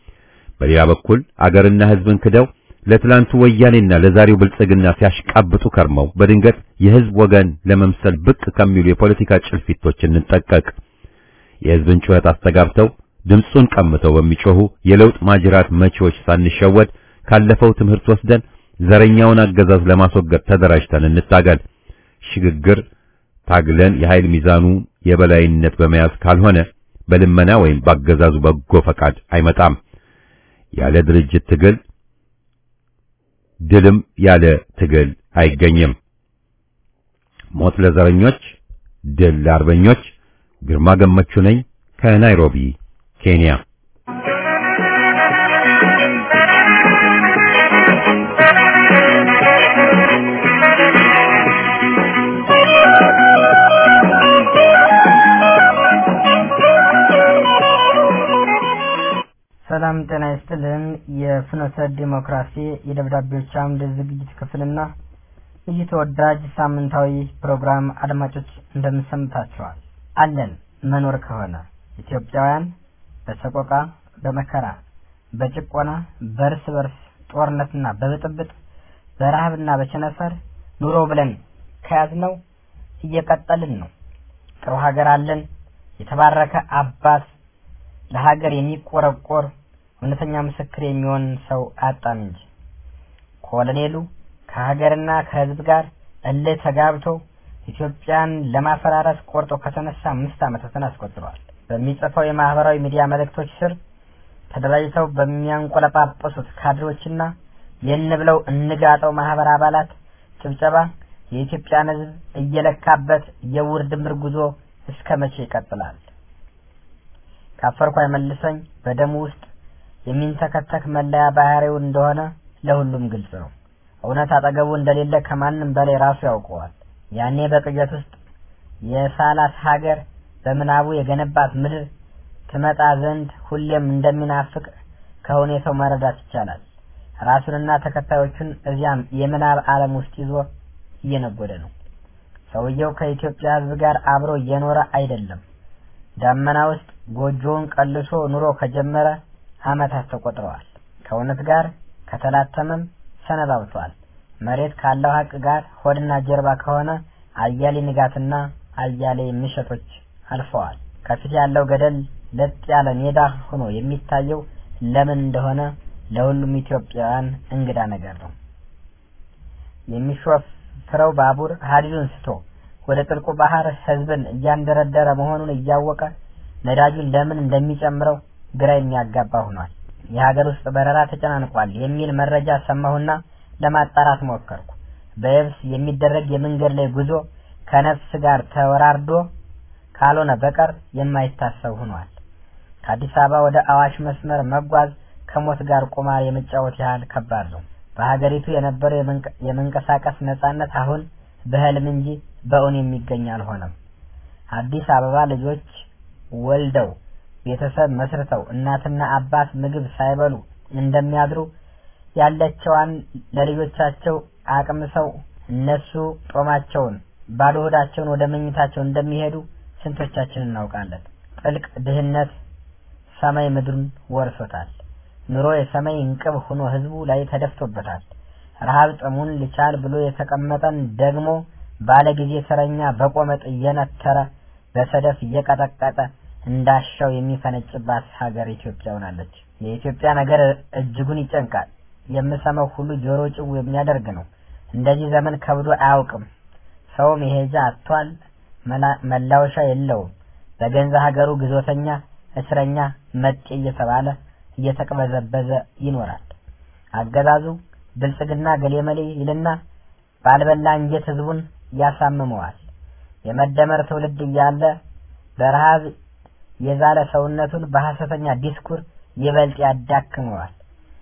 በሌላ በኩል አገርና ህዝብን ክደው ለትላንቱ ወያኔና ለዛሬው ብልጽግና ሲያሽቃብጡ ከርመው በድንገት የህዝብ ወገን ለመምሰል ብቅ ከሚሉ የፖለቲካ ጭልፊቶች እንጠቀቅ። የህዝብን ጩኸት አስተጋብተው ድምፁን ቀምተው በሚጮሁ የለውጥ ማጅራት መቺዎች ሳንሸወድ ካለፈው ትምህርት ወስደን ዘረኛውን አገዛዝ ለማስወገድ ተደራጅተን እንታገል። ሽግግር ታግለን የኃይል ሚዛኑ የበላይነት በመያዝ ካልሆነ በልመና ወይም ባገዛዙ በጎ ፈቃድ አይመጣም። ያለ ድርጅት ትግል ድልም ያለ ትግል አይገኝም። ሞት ለዘረኞች፣ ድል ለአርበኞች። ግርማ ገመቹ ነኝ ከናይሮቢ ኬንያ። ሰላም ጤና ይስጥልን። የፍኖተ ዲሞክራሲ የደብዳቤዎች አምድ ዝግጅት ክፍልና ይህ ተወዳጅ ሳምንታዊ ፕሮግራም አድማጮች እንደምሰምታችኋል። አለን መኖር ከሆነ ኢትዮጵያውያን በሰቆቃ በመከራ በጭቆና በእርስ በርስ ጦርነትና በብጥብጥ በረሃብና በቸነፈር ኑሮ ብለን ከያዝነው እየቀጠልን ነው። ጥሩ ሀገር አለን። የተባረከ አባት ለሀገር የሚቆረቆር እውነተኛ ምስክር የሚሆን ሰው አጣን እንጂ ኮሎኔሉ ከሀገርና ከሕዝብ ጋር እልህ ተጋብቶ ኢትዮጵያን ለማፈራረስ ቆርጦ ከተነሳ አምስት ዓመታትን አስቆጥሯል። በሚጽፈው የማህበራዊ ሚዲያ መልእክቶች ስር ተደራጅተው በሚያንቆለጳጰሱት ካድሬዎችና የን ብለው እንጋጠው ማህበር አባላት ጭብጨባ የኢትዮጵያን ሕዝብ እየለካበት የውር ድምር ጉዞ እስከ መቼ ይቀጥላል? ካፈርኩ አይመልሰኝ በደሙ ውስጥ የሚንተከተክ መለያ ባህሪው እንደሆነ ለሁሉም ግልጽ ነው። እውነት አጠገቡ እንደሌለ ከማንም በላይ ራሱ ያውቀዋል። ያኔ በቅዠት ውስጥ የሳላት ሀገር በምናቡ የገነባት ምድር ትመጣ ዘንድ ሁሌም እንደሚናፍቅ ከሁኔታው መረዳት ይቻላል። ራሱንና ተከታዮቹን እዚያም የምናብ ዓለም ውስጥ ይዞ እየነጎደ ነው። ሰውየው ከኢትዮጵያ ሕዝብ ጋር አብሮ እየኖረ አይደለም። ዳመና ውስጥ ጎጆውን ቀልሶ ኑሮ ከጀመረ ዓመታት ተቆጥረዋል። ከእውነት ጋር ከተላተመም ሰነባብቷል። መሬት ካለው ሀቅ ጋር ሆድና ጀርባ ከሆነ አያሌ ንጋትና አያሌ ምሽቶች አልፈዋል። ከፊት ያለው ገደል ለጥ ያለ ሜዳ ሆኖ የሚታየው ለምን እንደሆነ ለሁሉም ኢትዮጵያውያን እንግዳ ነገር ነው። የሚሾፍረው ባቡር ሀዲዱን ስቶ ወደ ጥልቁ ባህር ህዝብን እያንደረደረ መሆኑን እያወቀ ነዳጁን ለምን እንደሚጨምረው ግራ የሚያጋባ ሆኗል። የሀገር ውስጥ በረራ ተጨናንቋል የሚል መረጃ ሰማሁና ለማጣራት ሞከርኩ። በየብስ የሚደረግ የመንገድ ላይ ጉዞ ከነፍስ ጋር ተወራርዶ ካልሆነ በቀር የማይታሰብ ሆኗል። ከአዲስ አበባ ወደ አዋሽ መስመር መጓዝ ከሞት ጋር ቁማር የመጫወት ያህል ከባድ ነው። በሀገሪቱ የነበረው የመንቀሳቀስ ነጻነት አሁን በህልም እንጂ በእውን የሚገኝ አልሆነም። አዲስ አበባ ልጆች ወልደው ቤተሰብ መስርተው እናትና አባት ምግብ ሳይበሉ እንደሚያድሩ ያለቸዋን ለልጆቻቸው አቅምሰው እነሱ ጦማቸውን ባዶ ሆዳቸውን ወደ መኝታቸው እንደሚሄዱ ስንቶቻችን እናውቃለን። ጥልቅ ድህነት ሰማይ ምድሩን ወርሶታል። ኑሮ የሰማይ እንቅብ ሆኖ ህዝቡ ላይ ተደፍቶበታል። ረሃብ ጥሙን ልቻል ብሎ የተቀመጠን ደግሞ ባለ ጊዜ ተረኛ በቆመጥ እየነተረ በሰደፍ እየቀጠቀጠ እንዳሻው የሚፈነጭባት ሀገር ኢትዮጵያ ሆናለች። የኢትዮጵያ ነገር እጅጉን ይጨንቃል። የምሰማው ሁሉ ጆሮ ጭው የሚያደርግ ነው። እንደዚህ ዘመን ከብዶ አያውቅም። ሰው መሄጃ አጥቷል። መላወሻ የለውም። በገንዛ ሀገሩ ግዞተኛ፣ እስረኛ፣ መጤ እየተባለ እየተቅበዘበዘ ይኖራል። አገዛዙ ብልጽግና ገሌመሌ ይልና ባልበላ እንጀት ህዝቡን ያሳምመዋል። የመደመር ትውልድ እያለ በረሃብ የዛለ ሰውነቱን በሐሰተኛ ዲስኩር ይበልጥ ያዳክመዋል።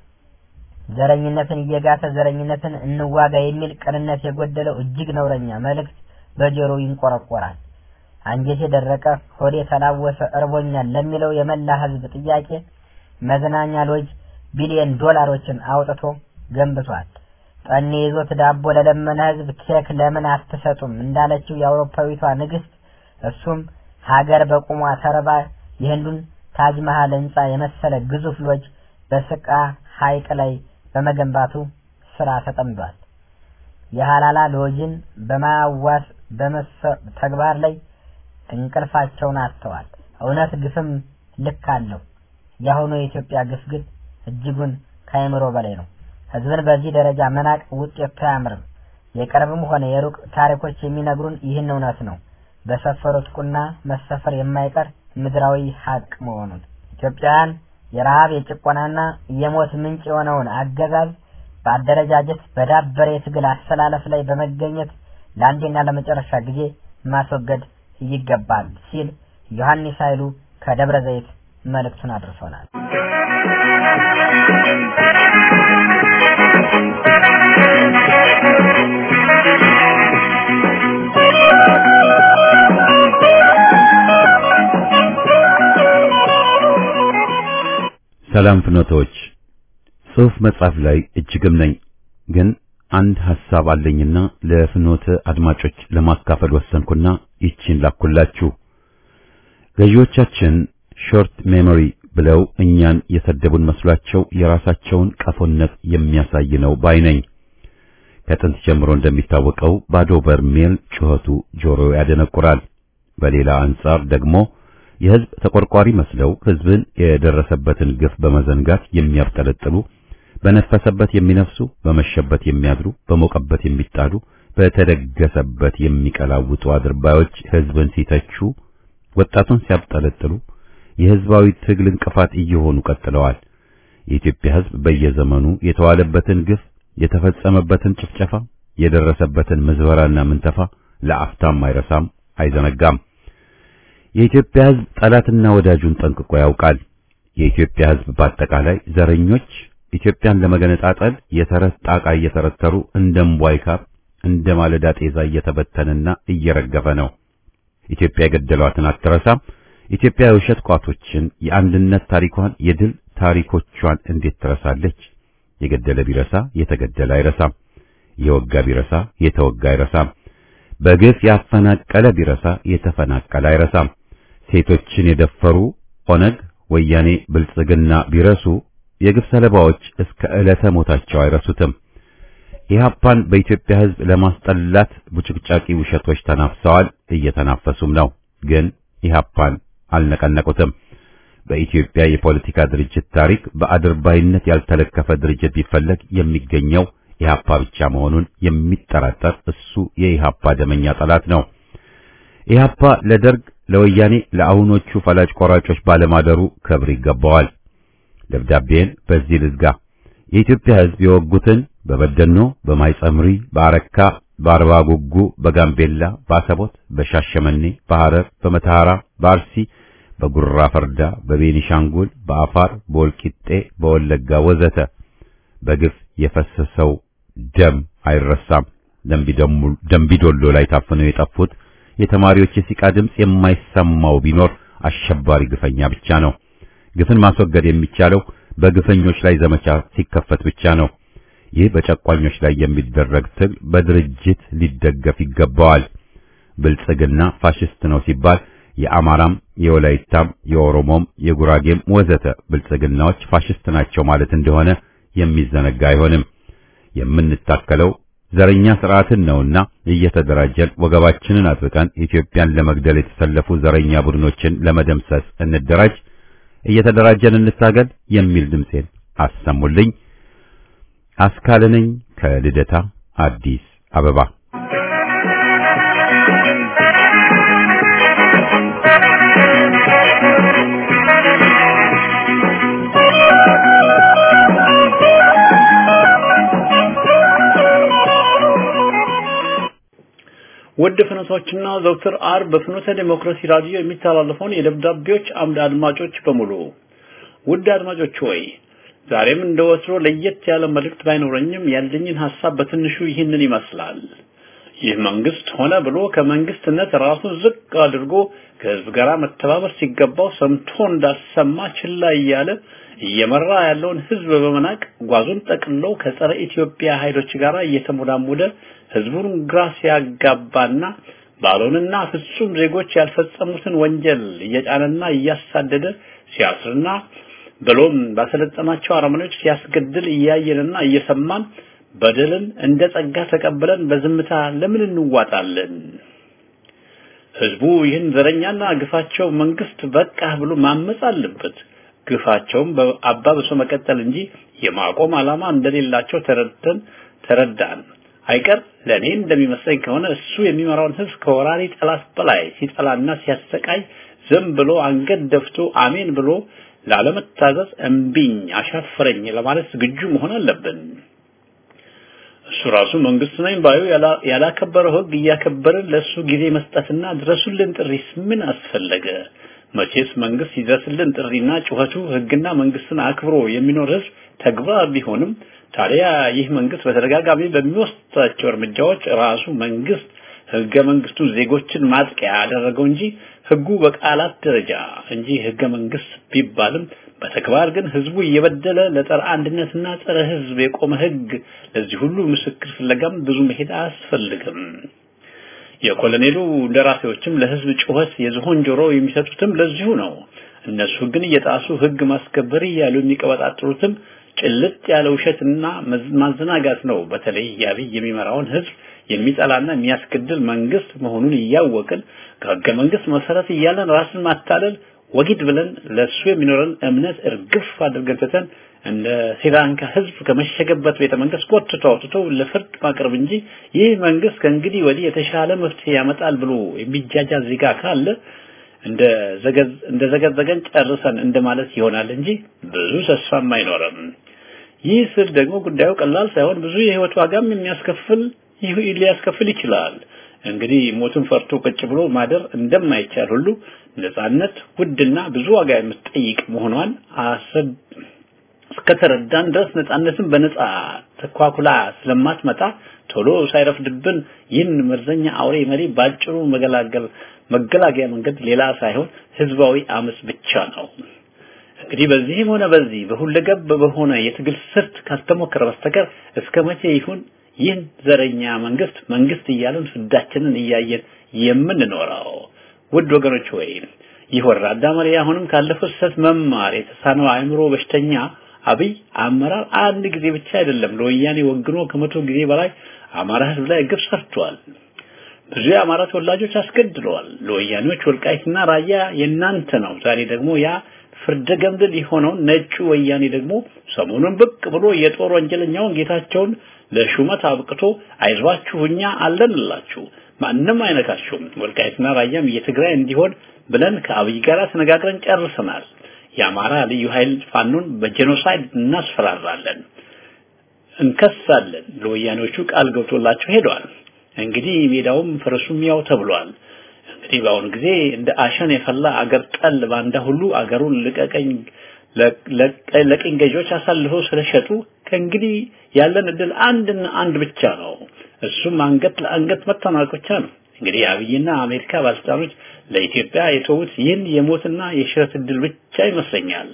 ዘረኝነትን እየጋተ ዘረኝነትን እንዋጋ የሚል ቅንነት የጎደለው እጅግ ነውረኛ መልእክት በጆሮ ይንቆረቆራል። አንጀት የደረቀ ሆዴ የተላወሰ እርቦኛል ለሚለው የመላ ህዝብ ጥያቄ መዝናኛ ሎጅ ቢሊዮን ዶላሮችን አውጥቶ ገንብቷል። ጠኔ ይዞት ዳቦ ለለመነ ህዝብ ኬክ ለምን አትሰጡም እንዳለችው የአውሮፓዊቷ ንግስት እሱም ሀገር በቁሟ ተርባ የህንዱን ታጅ መሃል ህንጻ የመሰለ ግዙፍ ሎጅ በስቃ ሐይቅ ላይ በመገንባቱ ስራ ተጠምዷል። የሀላላ ሎጅን በማዋስ ተግባር ላይ እንቅልፋቸውን አጥተዋል። እውነት ግፍም ልክ አለው። የአሁኑ የኢትዮጵያ ግፍ ግን እጅጉን ከአእምሮ በላይ ነው። ህዝብን በዚህ ደረጃ መናቅ ውጤቱ አያምርም። የቅርብም ሆነ የሩቅ ታሪኮች የሚነግሩን ይህን እውነት ነው። በሰፈሩት ቁና መሰፈር የማይቀር ምድራዊ ሀቅ መሆኑን ኢትዮጵያውያን የረሃብ የጭቆናና የሞት ምንጭ የሆነውን አገዛዝ በአደረጃጀት በዳበረ የትግል አሰላለፍ ላይ በመገኘት ለአንዴና ለመጨረሻ ጊዜ ማስወገድ ይገባል ሲል ዮሐንስ ኃይሉ ከደብረ ዘይት መልእክቱን አድርሶናል። ሰላም ፍኖቶች፣ ጽሑፍ መጻፍ ላይ እጅግም ነኝ፣ ግን አንድ ሐሳብ አለኝና ለፍኖተ አድማጮች ለማካፈል ወሰንኩና ይቺን ላኩላችሁ። ገዢዎቻችን ሾርት ሜሞሪ ብለው እኛን የሰደቡን መስሏቸው የራሳቸውን ቀፎነት የሚያሳይ ነው ባይ ነኝ። ከጥንት ጀምሮ እንደሚታወቀው ባዶ በርሜል ጩኸቱ ጆሮ ያደነቁራል። በሌላ አንጻር ደግሞ የሕዝብ ተቆርቋሪ መስለው ሕዝብን የደረሰበትን ግፍ በመዘንጋት የሚያብጠለጥሉ፣ በነፈሰበት የሚነፍሱ፣ በመሸበት የሚያድሩ፣ በሞቀበት የሚጣሉ፣ በተደገሰበት የሚቀላውጡ አድርባዮች ሕዝብን ሲተቹ፣ ወጣቱን ሲያብጠለጥሉ የሕዝባዊ ትግል እንቅፋት እየሆኑ ቀጥለዋል። የኢትዮጵያ ሕዝብ በየዘመኑ የተዋለበትን ግፍ፣ የተፈጸመበትን ጭፍጨፋ፣ የደረሰበትን ምዝበራና ምንተፋ ለአፍታም አይረሳም፣ አይዘነጋም። የኢትዮጵያ ሕዝብ ጠላትና ወዳጁን ጠንቅቆ ያውቃል። የኢትዮጵያ ሕዝብ በአጠቃላይ ዘረኞች ኢትዮጵያን ለመገነጣጠል የተረት ጣቃ እየተረተሩ እንደ እምቧይ ካብ እንደ ማለዳ ጤዛ እየተበተነና እየረገፈ ነው። ኢትዮጵያ የገደሏትን አትረሳም። ኢትዮጵያ የውሸት ቋቶችን፣ የአንድነት ታሪኳን፣ የድል ታሪኮቿን እንዴት ትረሳለች? የገደለ ቢረሳ የተገደለ አይረሳም። የወጋ ቢረሳ የተወጋ አይረሳም። በግፍ ያፈናቀለ ቢረሳ የተፈናቀለ አይረሳም። ሴቶችን የደፈሩ ኦነግ፣ ወያኔ፣ ብልጽግና ቢረሱ የግፍ ሰለባዎች እስከ ዕለተ ሞታቸው አይረሱትም። ኢህአፓን በኢትዮጵያ ሕዝብ ለማስጠላት ቡጭቅጫቂ ውሸቶች ተናፍሰዋል፣ እየተናፈሱም ነው። ግን ኢህአፓን አልነቀነቁትም። በኢትዮጵያ የፖለቲካ ድርጅት ታሪክ በአድርባይነት ያልተለከፈ ድርጅት ቢፈለግ የሚገኘው ኢህአፓ ብቻ መሆኑን የሚጠራጠር እሱ የኢህአፓ ደመኛ ጠላት ነው። ኢህአፓ ለደርግ፣ ለወያኔ፣ ለአሁኖቹ ፈላጭ ቆራጮች ባለማደሩ ክብር ይገባዋል። ደብዳቤን በዚህ ልዝጋ። የኢትዮጵያ ሕዝብ የወጉትን በበደኖ፣ በማይጸምሪ፣ በአረካ፣ በአርባ ጉጉ፣ በጋምቤላ፣ በአሰቦት፣ በሻሸመኔ፣ በሐረር፣ በመተሐራ፣ በአርሲ፣ በጉራ ፈርዳ፣ በቤኒሻንጉል፣ በአፋር፣ በወልቂጤ፣ በወለጋ ወዘተ በግፍ የፈሰሰው ደም አይረሳም። ደምቢዶሎ ላይ ታፍነው የጠፉት የተማሪዎች የሲቃ ድምፅ የማይሰማው ቢኖር አሸባሪ ግፈኛ ብቻ ነው። ግፍን ማስወገድ የሚቻለው በግፈኞች ላይ ዘመቻ ሲከፈት ብቻ ነው። ይህ በጨቋኞች ላይ የሚደረግ ትግል በድርጅት ሊደገፍ ይገባዋል። ብልጽግና ፋሽስት ነው ሲባል የአማራም፣ የወላይታም፣ የኦሮሞም፣ የጉራጌም ወዘተ ብልጽግናዎች ፋሽስት ናቸው ማለት እንደሆነ የሚዘነጋ አይሆንም። የምንታከለው ዘረኛ ስርዓትን ነውና እየተደራጀን ወገባችንን አጥብቀን ኢትዮጵያን ለመግደል የተሰለፉ ዘረኛ ቡድኖችን ለመደምሰስ እንደራጅ፣ እየተደራጀን እንታገል የሚል ድምጼን አሰሙልኝ። አስካለ ነኝ ከልደታ አዲስ አበባ። ውድ ፍኖቶችና ዘውትር አርብ በፍኖተ ዴሞክራሲ ራዲዮ የሚተላለፈውን የደብዳቤዎች አምድ አድማጮች በሙሉ ውድ አድማጮች ሆይ ዛሬም እንደ ወትሮ ለየት ያለ መልእክት ባይኖረኝም ያለኝን ሐሳብ በትንሹ ይህንን ይመስላል። ይህ መንግስት ሆነ ብሎ ከመንግስትነት ራሱን ዝቅ አድርጎ ከህዝብ ጋር መተባበር ሲገባው ሰምቶ እንዳሰማ ችላ እያለ እየመራ ያለውን ህዝብ በመናቅ ጓዙን ጠቅልሎ ከጸረ ኢትዮጵያ ኃይሎች ጋር እየተሞዳሞደ ህዝቡን ግራ ሲያጋባና ባልሆንና ፍጹም ዜጎች ያልፈጸሙትን ወንጀል እየጫነና እያሳደደ ሲያስርና ብሎም ባሰለጠናቸው አረመኔዎች ሲያስገድል እያየንና እየሰማን በደልን እንደ ጸጋ ተቀብለን በዝምታ ለምን እንዋጣለን? ህዝቡ ይህን ዘረኛና ግፋቸው መንግስት በቃ ብሎ ማመጽ አለበት። ግፋቸውን አባብሶ መቀጠል እንጂ የማቆም ዓላማ እንደሌላቸው ተረድተን ተረዳን። አይቀር ለእኔ እንደሚመስለኝ ከሆነ እሱ የሚመራውን ህዝብ ከወራሪ ጠላት በላይ ሲጠላና ሲያሰቃይ ዝም ብሎ አንገት ደፍቶ አሜን ብሎ ላለመታዘዝ እምቢኝ አሻፈረኝ ለማለት ዝግጁ መሆን አለብን። እሱ ራሱ መንግስት ነኝ ባዩ ያላከበረው ህግ እያከበርን ለእሱ ጊዜ መስጠትና ድረሱልን ጥሪስ ምን አስፈለገ? መቼስ መንግስት ይድረስልን ጥሪና ጩኸቱ ህግና መንግስትን አክብሮ የሚኖር ህዝብ ተግባር ቢሆንም ታዲያ ይህ መንግስት በተደጋጋሚ በሚወስዳቸው እርምጃዎች ራሱ መንግስት ህገ መንግስቱ ዜጎችን ማጥቂያ ያደረገው እንጂ ህጉ በቃላት ደረጃ እንጂ ህገ መንግስት ቢባልም በተግባር ግን ህዝቡ እየበደለ ለጸረ አንድነትና ጸረ ህዝብ የቆመ ህግ ለዚህ ሁሉ ምስክር ፍለጋም ብዙ መሄድ አያስፈልግም። የኮሎኔሉ እንደራሴዎችም ለህዝብ ጩኸት የዝሆን ጆሮ የሚሰጡትም ለዚሁ ነው። እነሱ ግን እየጣሱ ህግ ማስከበር እያሉ የሚቀበጣጥሩትም ጭልጥ ያለ ውሸትና ማዘናጋት ነው። በተለይ የአብይ የሚመራውን ህዝብ የሚጠላና የሚያስገድል መንግስት መሆኑን እያወቅን ከህገ መንግስት መሰረት እያለን ራስን ማታለል ወጊድ ብለን ለሱ የሚኖረን እምነት እርግፍ አድርገን ትተን እንደ ስሪላንካ ህዝብ ከመሸገበት ቤተ መንግስት ጎትቶ አውጥቶ ለፍርድ ማቅረብ እንጂ ይህ መንግስት ከእንግዲህ ወዲህ የተሻለ መፍትሄ ያመጣል ብሎ የሚጃጃ ዜጋ ካለ እንደ ዘገዝ እንደ ዘገዘገን ጨርሰን እንደማለት ይሆናል እንጂ ብዙ ተስፋም አይኖርም። ይህ ስል ደግሞ ጉዳዩ ቀላል ሳይሆን ብዙ የህይወት ዋጋም የሚያስከፍል ሊያስከፍል ይችላል። እንግዲህ ሞትን ፈርቶ ቁጭ ብሎ ማደር እንደማይቻል ሁሉ ነጻነት ውድና ብዙ ዋጋ የምትጠይቅ መሆኗን አሰብ እስከተረዳን ድረስ ነጻነትን በነጻ ተኳኩላ ስለማትመጣ ቶሎ ሳይረፍድብን ይህን መርዘኛ አውሬ መሪ ባጭሩ መገላገል መገላገያ መንገድ ሌላ ሳይሆን ህዝባዊ አመጽ ብቻ ነው። እንግዲህ በዚህም ሆነ በዚህ በሁለገብ በሆነ የትግል ስልት ካልተሞከረ በስተቀር እስከ መቼ ይሁን ይህን ዘረኛ መንግስት መንግስት እያለን ፍዳችንን እያየን የምንኖረው? ውድ ወገኖች ወይ ይህ ወራዳ መሪ አሁንም ካለፈው ስህተት መማር የተሳነው አእምሮ በሽተኛ አብይ አመራር አንድ ጊዜ ብቻ አይደለም ለወያኔ ወግኖ ከመቶ ጊዜ በላይ አማራ ህዝብ ላይ ግፍ ሰርቷል። ብዙ የአማራ ተወላጆች አስገድለዋል። ለወያኔዎች ወልቃይትና ራያ የናንተ ነው። ዛሬ ደግሞ ያ ፍርደ ገምድል የሆነው ነጩ ወያኔ ደግሞ ሰሞኑን ብቅ ብሎ የጦር ወንጀለኛውን ጌታቸውን ለሹመት አብቅቶ አይዟችሁ እኛ አለንላችሁ ማንም አይነካችሁም፣ ወልቃይትና ራያም የትግራይ እንዲሆን ብለን ከአብይ ጋር ተነጋግረን ጨርሰናል። የአማራ ልዩ ኃይል ፋኖን በጄኖሳይድ እናስፈራራለን፣ እንከሳለን። ለወያኔዎቹ ቃል ገብቶላቸው ሄደዋል። እንግዲህ ሜዳውም ፈረሱም ያው ተብሏል። እንግዲህ በአሁኑ ጊዜ እንደ አሸን የፈላ አገር ጠል ባንዳ ሁሉ አገሩን ልቀቀኝ ለቅኝ ገዢዎች አሳልፈው ስለሸጡ ከእንግዲህ ያለን እድል አንድና አንድ ብቻ ነው። እሱም አንገት ለአንገት መተናነቅ ብቻ ነው። እንግዲህ አብይና አሜሪካ ባለስልጣኖች ለኢትዮጵያ የተዉት ይህን የሞትና የሽረት እድል ብቻ ይመስለኛል።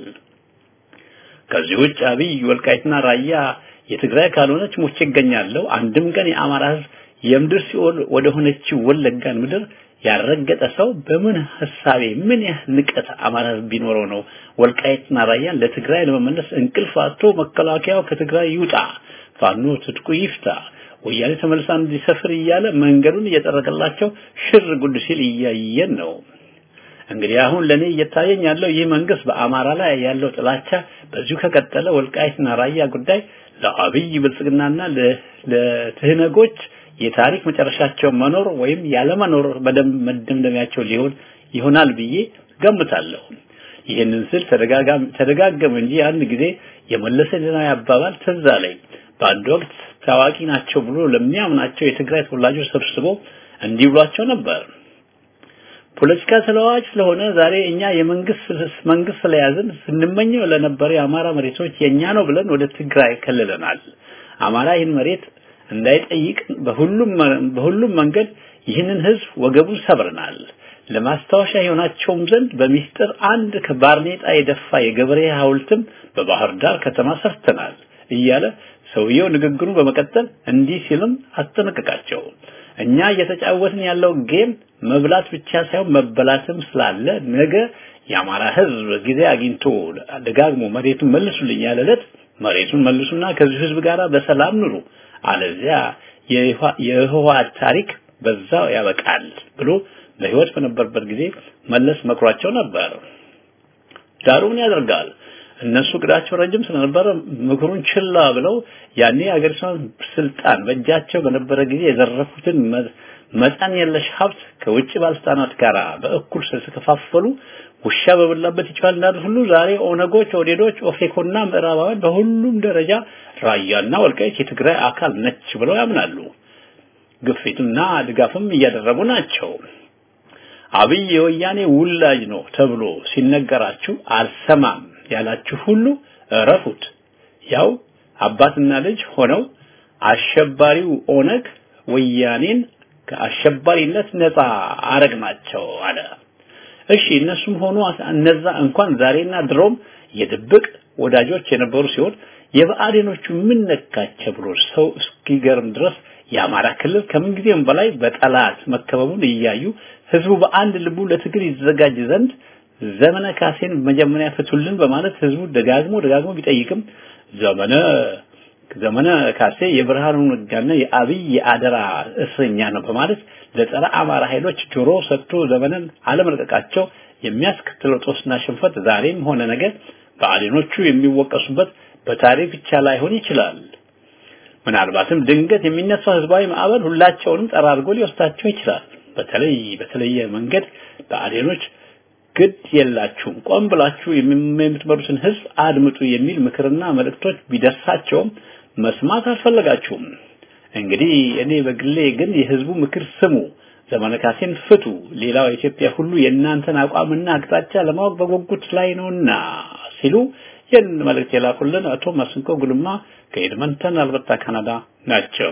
ከዚህ ውጭ አብይ ወልቃይትና ራያ የትግራይ ካልሆነች ሞቼ እገኛለሁ፣ አንድም ቀን የአማራ ህዝብ የምድር ሲኦል ወደ ሆነችው ወለጋን ምድር ያረገጠ ሰው በምን ሐሳቤ ምን ያህል ንቀት አማራ ህዝብ ቢኖረው ነው ወልቃይትና ራያን ለትግራይ ለመመለስ እንቅልፍ አጥቶ መከላከያው ከትግራይ ይውጣ፣ ፋኖ ትጥቁ ይፍታ፣ ወያኔ ተመልሳ እንዲሰፍር እያለ መንገዱን እየጠረገላቸው ሽር ጉድ ሲል እያየን ነው። እንግዲህ አሁን ለኔ እየታየኝ ያለው ይህ መንግስት በአማራ ላይ ያለው ጥላቻ በዚሁ ከቀጠለ ወልቃይትና ራያ ጉዳይ ለአብይ ብልጽግናና ለትህነጎች የታሪክ መጨረሻቸው መኖር ወይም ያለመኖር በደንብ መደምደሚያቸው ሊሆን ይሆናል ብዬ ገምታለሁ። ይህንን ስል ተደጋገመ እንጂ አንድ ጊዜ የመለሰ ዜናዊ አባባል ትዝ አለኝ። በአንድ ወቅት ታዋቂ ናቸው ብሎ ለሚያምናቸው የትግራይ ተወላጆች ሰብስቦ እንዲህ ብሏቸው ነበር። ፖለቲካ ተለዋዋጭ ስለሆነ ዛሬ እኛ የመንግስት መንግስት ስለያዝን ስንመኘው ለነበረ የአማራ መሬቶች የኛ ነው ብለን ወደ ትግራይ ከልለናል። አማራ ይህን መሬት እንዳይጠይቅ በሁሉም በሁሉም መንገድ ይህንን ህዝብ ወገቡን ሰብረናል። ለማስታወሻ የሆናቸውም ዘንድ በሚስጥር አንድ ከባርኔጣ የደፋ የገበሬ ሐውልትም በባህር ዳር ከተማ ሰርተናል እያለ ሰውየው ንግግሩ በመቀጠል እንዲህ ሲልም አስጠነቀቃቸው። እኛ እየተጫወትን ያለው ጌም መብላት ብቻ ሳይሆን መበላትም ስላለ ነገ የአማራ ህዝብ ጊዜ አግኝቶ ደጋግሞ መሬቱን መልሱልኝ ያለ ዕለት መሬቱን መልሱና ከዚህ ህዝብ ጋር በሰላም ኑሩ አለዚያ የህወሓት ታሪክ በዛው ያበቃል ብሎ በህይወት በነበረበት ጊዜ መለስ መክሯቸው ነበር። ዳሩ ምን ያደርጋል እነሱ ቅዳቸው ረጅም ስለነበረ ምክሩን ችላ ብለው ያኔ የአገሪቷን ስልጣን በእጃቸው በነበረ ጊዜ የዘረፉትን መጠን የለሽ ሀብት ከውጭ ባለስልጣናት ጋር በእኩል ስለተከፋፈሉ ውሻ በበላበት ይቻል እንዳሉት ሁሉ ዛሬ ኦነጎች፣ ኦዴዶች፣ ኦፌኮና ምዕራባውያን በሁሉም ደረጃ ራያና ወልቃይት የትግራይ አካል ነች ብለው ያምናሉ። ግፊትና ድጋፍም እያደረጉ ናቸው። አብይ የወያኔ ውላጅ ነው ተብሎ ሲነገራችሁ አልሰማም ያላችሁ ሁሉ እረፉት። ያው አባትና ልጅ ሆነው አሸባሪው ኦነግ ወያኔን ከአሸባሪነት ነፃ አረግናቸው አለ። እሺ እነሱም ሆኖ እነዛ እንኳን ዛሬና ድሮም የድብቅ ወዳጆች የነበሩ ሲሆን የብአዴኖቹ ምን ነካቸው ብሎ ሰው እስኪገርም ድረስ የአማራ ክልል ከምንጊዜም በላይ በጠላት መከበቡን እያዩ ህዝቡ በአንድ ልቡ ለትግል ይዘጋጅ ዘንድ ዘመነ ካሴን መጀመሪያ ፍቱልን በማለት ህዝቡ ደጋግሞ ደጋግሞ ቢጠይቅም ዘመነ ዘመነ ካሴ የብርሃኑ ነጋና የአብይ የአደራ እስረኛ ነው በማለት ለጸረ አማራ ኃይሎች ጆሮ ሰጥቶ ዘመንን አለመልቀቃቸው የሚያስከትለው ጦስና ሽንፈት ዛሬም ሆነ ነገር ብአዴኖቹ የሚወቀሱበት በታሪክ ብቻ ላይሆን ይችላል። ምናልባትም ድንገት የሚነሳው ህዝባዊ ማዕበል ሁላቸውንም ጠራርጎ ሊወስዳቸው ይችላል። በተለይ በተለየ መንገድ ብአዴኖች ግድ የላችሁም ቆም ብላችሁ የምትመሩትን ህዝብ አድምጡ የሚል ምክርና መልእክቶች ቢደርሳቸውም መስማት አልፈለጋችሁም። እንግዲህ እኔ በግሌ ግን የህዝቡ ምክር ስሙ፣ ዘመነ ካሴን ፍቱ፣ ሌላው ኢትዮጵያ ሁሉ የእናንተን አቋምና አቅጣጫ ለማወቅ በጉጉት ላይ ነውና ሲሉ ይህን መልእክት የላኩልን አቶ ማስንቆ ጉልማ ከኤድመንተን አልበርታ ካናዳ ናቸው።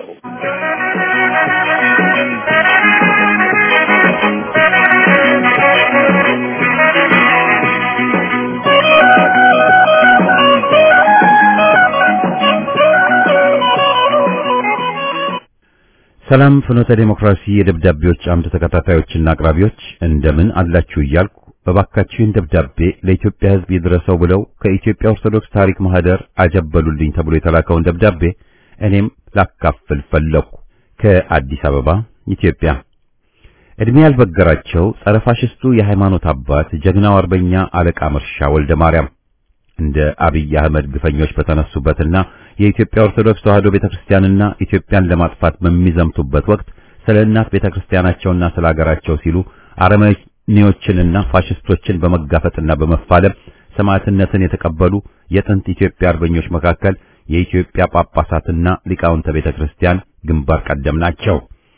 ሰላም ፍኖተ ዴሞክራሲ የደብዳቤዎች አምድ ተከታታዮችና አቅራቢዎች እንደምን አላችሁ እያልኩ በባካችሁን ደብዳቤ ለኢትዮጵያ ሕዝብ ይድረሰው ብለው ከኢትዮጵያ ኦርቶዶክስ ታሪክ ማህደር አጀበሉልኝ ተብሎ የተላከውን ደብዳቤ እኔም ላካፍል ፈለኩ። ከአዲስ አበባ ኢትዮጵያ። እድሜ ያልበገራቸው ጸረ ፋሽስቱ የሃይማኖት አባት ጀግናው አርበኛ አለቃ መርሻ ወልደ ማርያም እንደ አብይ አህመድ ግፈኞች በተነሱበትና የኢትዮጵያ ኦርቶዶክስ ተዋሕዶ ቤተክርስቲያንና ኢትዮጵያን ለማጥፋት በሚዘምቱበት ወቅት ስለ እናት ቤተክርስቲያናቸውና ስለ ሀገራቸው ሲሉ አረመኔዎችንና ፋሽስቶችን በመጋፈጥና በመፋለም ሰማዕትነትን የተቀበሉ የጥንት ኢትዮጵያ አርበኞች መካከል የኢትዮጵያ ጳጳሳትና ሊቃውንተ ቤተክርስቲያን ግንባር ቀደም ናቸው።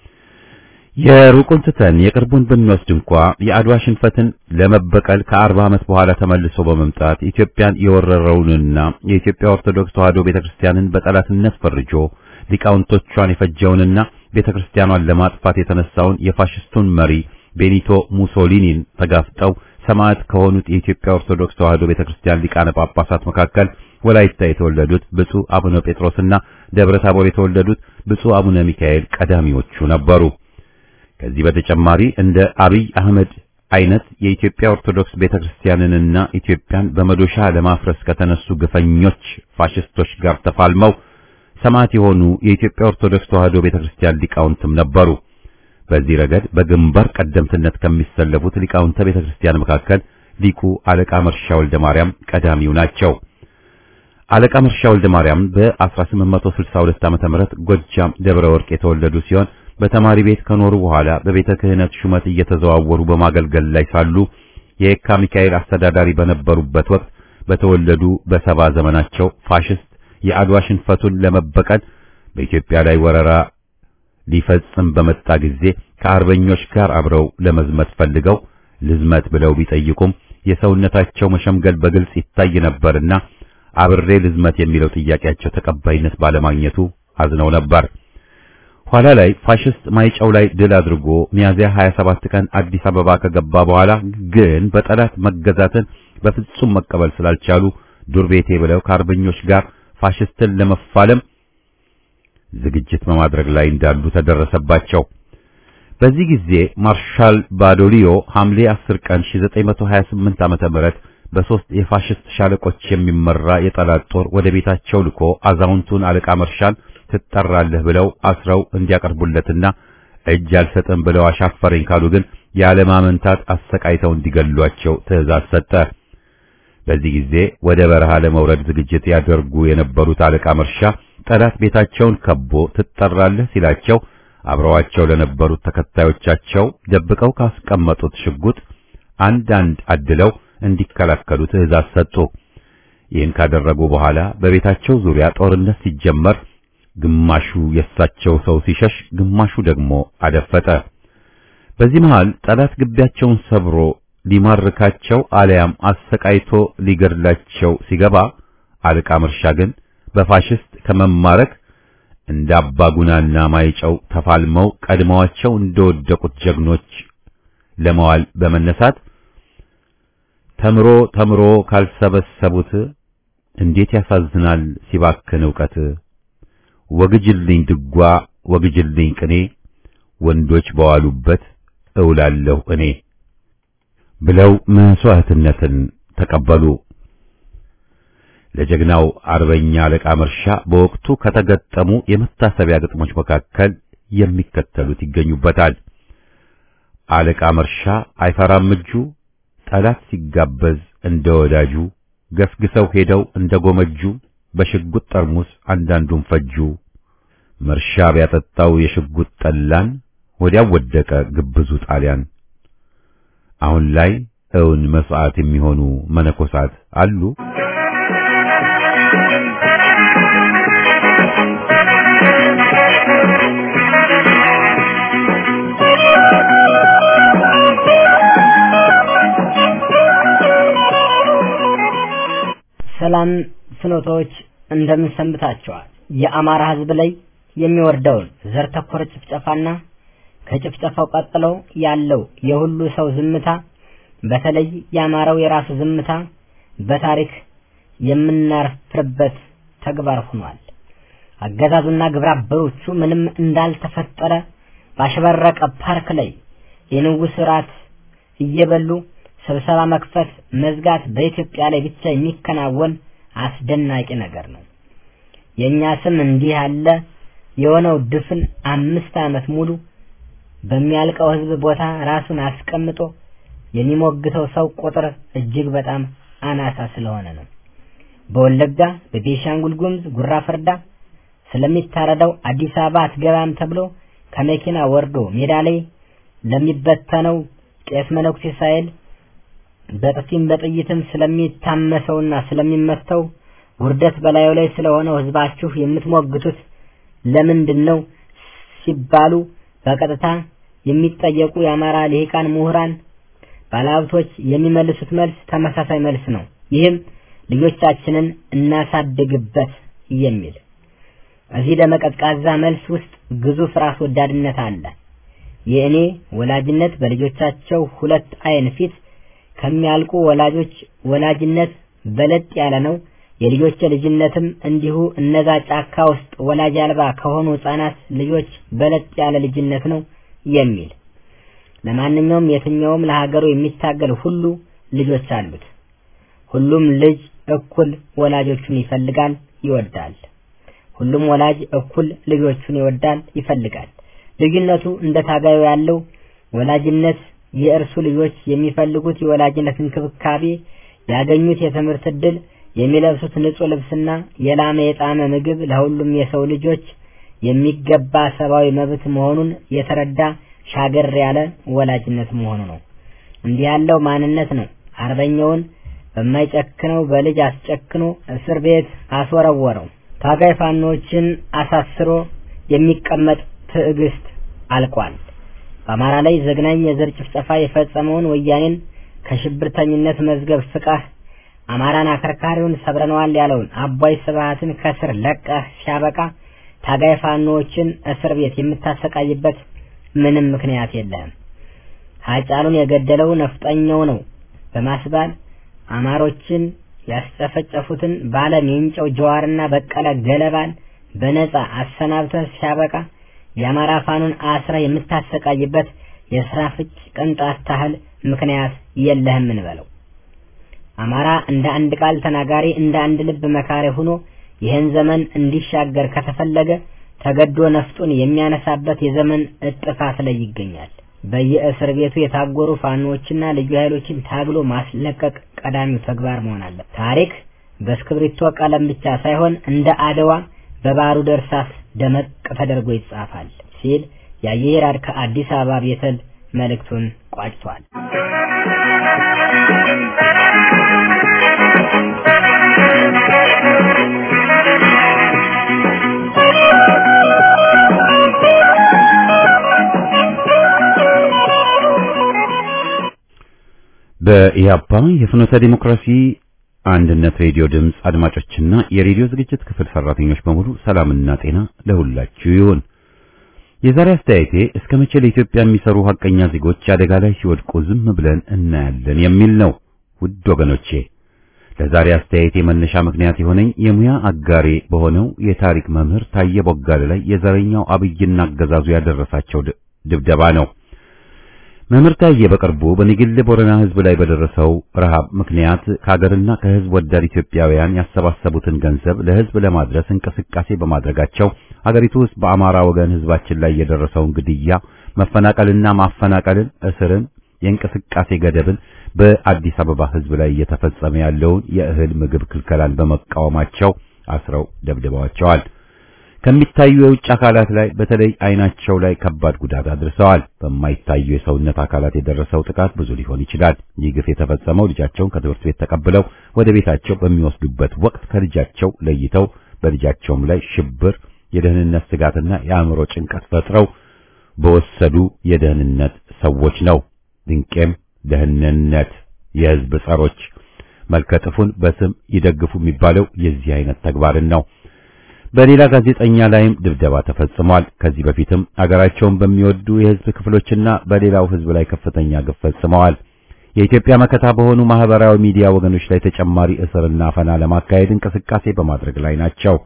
የሩቁን ትተን የቅርቡን ብንወስድ እንኳ የአድዋ ሽንፈትን ለመበቀል ከአርባ ዓመት በኋላ ተመልሶ በመምጣት ኢትዮጵያን የወረረውንና የኢትዮጵያ ኦርቶዶክስ ተዋሕዶ ቤተክርስቲያንን በጠላትነት ፈርጆ ሊቃውንቶቿን የፈጀውንና ቤተክርስቲያኗን ለማጥፋት የተነሳውን የፋሽስቱን መሪ ቤኒቶ ሙሶሊኒን ተጋፍጠው ሰማዕት ከሆኑት የኢትዮጵያ ኦርቶዶክስ ተዋሕዶ ቤተክርስቲያን ሊቃነ ጳጳሳት መካከል ወላይታ የተወለዱት ብፁዕ አቡነ ጴጥሮስና ደብረ ታቦር የተወለዱት ብፁዕ አቡነ ሚካኤል ቀዳሚዎቹ ነበሩ። ከዚህ በተጨማሪ እንደ አብይ አህመድ አይነት የኢትዮጵያ ኦርቶዶክስ ቤተክርስቲያንንና ኢትዮጵያን በመዶሻ ለማፍረስ ከተነሱ ግፈኞች ፋሽስቶች ጋር ተፋልመው ሰማዕት የሆኑ የኢትዮጵያ ኦርቶዶክስ ተዋሕዶ ቤተክርስቲያን ሊቃውንትም ነበሩ። በዚህ ረገድ በግንባር ቀደምትነት ከሚሰለፉት ሊቃውንተ ቤተክርስቲያን መካከል ሊቁ አለቃ መርሻ ወልደ ማርያም ቀዳሚው ናቸው። አለቃ መርሻ ወልደ ማርያም በ1862 ዓመተ ምህረት ጎጃም ደብረ ወርቅ የተወለዱ ሲሆን በተማሪ ቤት ከኖሩ በኋላ በቤተ ክህነት ሹመት እየተዘዋወሩ በማገልገል ላይ ሳሉ የየካ ሚካኤል አስተዳዳሪ በነበሩበት ወቅት በተወለዱ በሰባ ዘመናቸው ፋሽስት የአድዋ ሽንፈቱን ለመበቀል በኢትዮጵያ ላይ ወረራ ሊፈጽም በመጣ ጊዜ ከአርበኞች ጋር አብረው ለመዝመት ፈልገው ልዝመት ብለው ቢጠይቁም የሰውነታቸው መሸምገል በግልጽ ይታይ ነበርና አብሬ ልዝመት የሚለው ጥያቄያቸው ተቀባይነት ባለማግኘቱ አዝነው ነበር። ኋላ ላይ ፋሽስት ማይጨው ላይ ድል አድርጎ ሚያዝያ 27 ቀን አዲስ አበባ ከገባ በኋላ ግን በጠላት መገዛትን በፍጹም መቀበል ስላልቻሉ ዱር ቤቴ ብለው ከአርበኞች ጋር ፋሽስትን ለመፋለም ዝግጅት በማድረግ ላይ እንዳሉ ተደረሰባቸው። በዚህ ጊዜ ማርሻል ባዶሊዮ ሐምሌ 10 ቀን 1928 ዓመተ ምህረት በሶስት የፋሽስት ሻለቆች የሚመራ የጠላት ጦር ወደ ቤታቸው ልኮ አዛውንቱን አለቃ መርሻል ትጠራለህ ብለው አስረው እንዲያቀርቡለትና እጅ አልሰጥም ብለው አሻፈረኝ ካሉ ግን ያለማመንታት አሰቃይተው እንዲገሏቸው ትዕዛዝ ሰጠ። በዚህ ጊዜ ወደ በረሃ ለመውረድ ዝግጅት ያደርጉ የነበሩት አለቃ መርሻ ጠላት ቤታቸውን ከቦ ትጠራለህ ሲላቸው አብረዋቸው ለነበሩት ተከታዮቻቸው ደብቀው ካስቀመጡት ሽጉጥ አንዳንድ አድለው እንዲከላከሉ ትዕዛዝ ሰጡ። ይህን ካደረጉ በኋላ በቤታቸው ዙሪያ ጦርነት ሲጀመር ግማሹ የእሳቸው ሰው ሲሸሽ፣ ግማሹ ደግሞ አደፈጠ። በዚህ መሃል ጠላት ግቢያቸውን ሰብሮ ሊማርካቸው አለያም አሰቃይቶ ሊገድላቸው ሲገባ አለቃ መርሻ ግን በፋሽስት ከመማረክ እንደ አባጉናና ማይጨው ተፋልመው ቀድመዋቸው እንደወደቁት ጀግኖች ለመዋል በመነሳት ተምሮ ተምሮ ካልሰበሰቡት እንዴት ያሳዝናል ሲባክን ዕውቀት ወግጅልኝ ድጓ ወግጅልኝ ቅኔ ወንዶች በዋሉበት እውላለሁ እኔ ብለው መስዋዕትነትን ተቀበሉ። ለጀግናው አርበኛ አለቃ መርሻ በወቅቱ ከተገጠሙ የመታሰቢያ ግጥሞች መካከል የሚከተሉት ይገኙበታል። አለቃ መርሻ አይፈራም እጁ ጠላት ሲጋበዝ እንደ ወዳጁ ገስግሰው ሄደው እንደ ጎመጁ በሽጉጥ ጠርሙስ አንዳንዱን ፈጁ። መርሻ ቢያጠጣው የሽጉጥ ጠላን ወዲያው ወደቀ ግብዙ ጣሊያን። አሁን ላይ እውን መስዋዕት የሚሆኑ መነኮሳት አሉ። ሰላም ፍኖቶች እንደምን ሰንብታችኋል? የአማራ ሕዝብ ላይ የሚወርደውን ዘር ተኮር ጭፍጨፋና ከጭፍጨፋው ቀጥሎ ያለው የሁሉ ሰው ዝምታ በተለይ የአማራው የራሱ ዝምታ በታሪክ የምናፍርበት ተግባር ሆኗል። አገዛዙና ግብረ አበሮቹ ምንም እንዳልተፈጠረ ባሸበረቀ ፓርክ ላይ የንጉሥ ራት እየበሉ ስብሰባ መክፈት መዝጋት በኢትዮጵያ ላይ ብቻ የሚከናወን አስደናቂ ነገር ነው። የእኛ ስም እንዲህ ያለ የሆነው ድፍን አምስት ዓመት ሙሉ በሚያልቀው ህዝብ ቦታ ራሱን አስቀምጦ የሚሞግተው ሰው ቁጥር እጅግ በጣም አናሳ ስለሆነ ነው። በወለጋ በቤሻንጉል ጉሙዝ ጉራ ፈርዳ ስለሚታረደው አዲስ አበባ አትገባም ተብሎ ከመኪና ወርዶ ሜዳ ላይ ለሚበተነው ቄስ መነኩሴ ሳይል በጥፊም በጥይትም ስለሚታመሰውና ስለሚመተው ውርደት በላዩ ላይ ስለሆነው ህዝባችሁ የምትሞግቱት ለምንድን ነው ሲባሉ በቀጥታ የሚጠየቁ የአማራ ልሂቃን ምሁራን ባለሀብቶች የሚመልሱት መልስ ተመሳሳይ መልስ ነው። ይህም ልጆቻችንን እናሳድግበት የሚል እዚህ ደመቀዝቃዛ መልስ ውስጥ ግዙፍ ራስ ወዳድነት አለ። የእኔ ወላጅነት በልጆቻቸው ሁለት አይን ፊት ከሚያልቁ ወላጆች ወላጅነት በለጥ ያለ ነው። የልጆች ልጅነትም እንዲሁ እነዛ ጫካ ውስጥ ወላጅ አልባ ከሆኑ ህጻናት ልጆች በለጥ ያለ ልጅነት ነው የሚል ለማንኛውም የትኛውም ለሀገሩ የሚታገል ሁሉ ልጆች አሉት። ሁሉም ልጅ እኩል ወላጆቹን ይፈልጋል፣ ይወዳል። ሁሉም ወላጅ እኩል ልጆቹን ይወዳል፣ ይፈልጋል። ልዩነቱ እንደ ታጋዩ ያለው ወላጅነት የእርሱ ልጆች የሚፈልጉት የወላጅነት እንክብካቤ፣ ያገኙት የትምህርት ዕድል፣ የሚለብሱት ንጹህ ልብስና የላመ የጣመ ምግብ ለሁሉም የሰው ልጆች የሚገባ ሰብአዊ መብት መሆኑን የተረዳ ሻገር ያለ ወላጅነት መሆኑ ነው። እንዲህ ያለው ማንነት ነው አርበኛውን በማይጨክነው በልጅ አስጨክኖ እስር ቤት አስወረወረው። ታጋይ ፋኖችን አሳስሮ የሚቀመጥ ትዕግስት አልቋል። በአማራ ላይ ዘግናኝ የዘር ጭፍጨፋ የፈጸመውን ወያኔን ከሽብርተኝነት መዝገብ ፍቃህ አማራን አከርካሪውን ሰብረነዋል ያለውን አባይ ስብሃትን ከስር ለቀህ ሲያበቃ ታጋይ ፋኖዎችን እስር ቤት የምታሰቃይበት ምንም ምክንያት የለህም። ሀጫሉን የገደለው ነፍጠኛው ነው በማስባል አማሮችን ያስጨፈጨፉትን ባለም የእንጨው ጀዋርና በቀለ ገለባን በነጻ አሰናብተህ ሲያበቃ የአማራ ፋኑን አስራ የምታሰቃይበት የስራ ፍጭ ቅንጣት ታህል ምክንያት የለህም እንበለው። አማራ እንደ አንድ ቃል ተናጋሪ እንደ አንድ ልብ መካሪ ሆኖ ይህን ዘመን እንዲሻገር ከተፈለገ ተገዶ ነፍጡን የሚያነሳበት የዘመን እጥፋት ላይ ይገኛል። በየእስር ቤቱ የታጎሩ ፋኖዎችና ልዩ ኃይሎችን ታግሎ ማስለቀቅ ቀዳሚው ተግባር መሆን አለ። ታሪክ በእስክሪብቶ ቀለም ብቻ ሳይሆን እንደ አድዋ በባሩድ እርሳስ ደመቅ ተደርጎ ይጻፋል ሲል የአየሄራድ ከአዲስ አበባ ቤተል መልእክቱን ቋጭቷል። በኢያፓ የፍኖተ ዲሞክራሲ አንድነት ሬዲዮ ድምፅ አድማጮችና የሬዲዮ ዝግጅት ክፍል ሰራተኞች በሙሉ ሰላምና ጤና ለሁላችሁ ይሁን። የዛሬ አስተያየቴ እስከ መቼ ለኢትዮጵያ የሚሰሩ ሀቀኛ ዜጎች አደጋ ላይ ሲወድቁ ዝም ብለን እናያለን የሚል ነው። ውድ ወገኖቼ ለዛሬ አስተያየቴ መነሻ ምክንያት የሆነኝ የሙያ አጋሬ በሆነው የታሪክ መምህር ታየ ቦጋለ ላይ የዘረኛው አብይና አገዛዙ ያደረሳቸው ድብደባ ነው። መምህር ታዬ በቅርቡ በንግል ቦረና ሕዝብ ላይ በደረሰው ረሃብ ምክንያት ከሀገርና ከሕዝብ ወዳድ ኢትዮጵያውያን ያሰባሰቡትን ገንዘብ ለሕዝብ ለማድረስ እንቅስቃሴ በማድረጋቸው ሀገሪቱ ውስጥ በአማራ ወገን ሕዝባችን ላይ የደረሰውን ግድያ፣ መፈናቀልና ማፈናቀልን፣ እስርን፣ የእንቅስቃሴ ገደብን በአዲስ አበባ ሕዝብ ላይ እየተፈጸመ ያለውን የእህል ምግብ ክልከላን በመቃወማቸው አስረው ደብድበዋቸዋል። ከሚታዩ የውጭ አካላት ላይ በተለይ አይናቸው ላይ ከባድ ጉዳት አድርሰዋል። በማይታዩ የሰውነት አካላት የደረሰው ጥቃት ብዙ ሊሆን ይችላል። ይህ ግፍ የተፈጸመው ልጃቸውን ከትምህርት ቤት ተቀብለው ወደ ቤታቸው በሚወስዱበት ወቅት ከልጃቸው ለይተው በልጃቸውም ላይ ሽብር፣ የደህንነት ስጋትና የአእምሮ ጭንቀት ፈጥረው በወሰዱ የደህንነት ሰዎች ነው። ድንቄም ደህንነት የህዝብ ጸሮች መልከጥፉን በስም ይደግፉ የሚባለው የዚህ አይነት ተግባርን ነው። በሌላ ጋዜጠኛ ላይም ድብደባ ተፈጽሟል። ከዚህ በፊትም አገራቸውን በሚወዱ የህዝብ ክፍሎችና በሌላው ህዝብ ላይ ከፍተኛ ግፍ ፈጽመዋል። የኢትዮጵያ መከታ በሆኑ ማህበራዊ ሚዲያ ወገኖች ላይ ተጨማሪ እስርና አፈና ለማካሄድ እንቅስቃሴ በማድረግ ላይ ናቸው።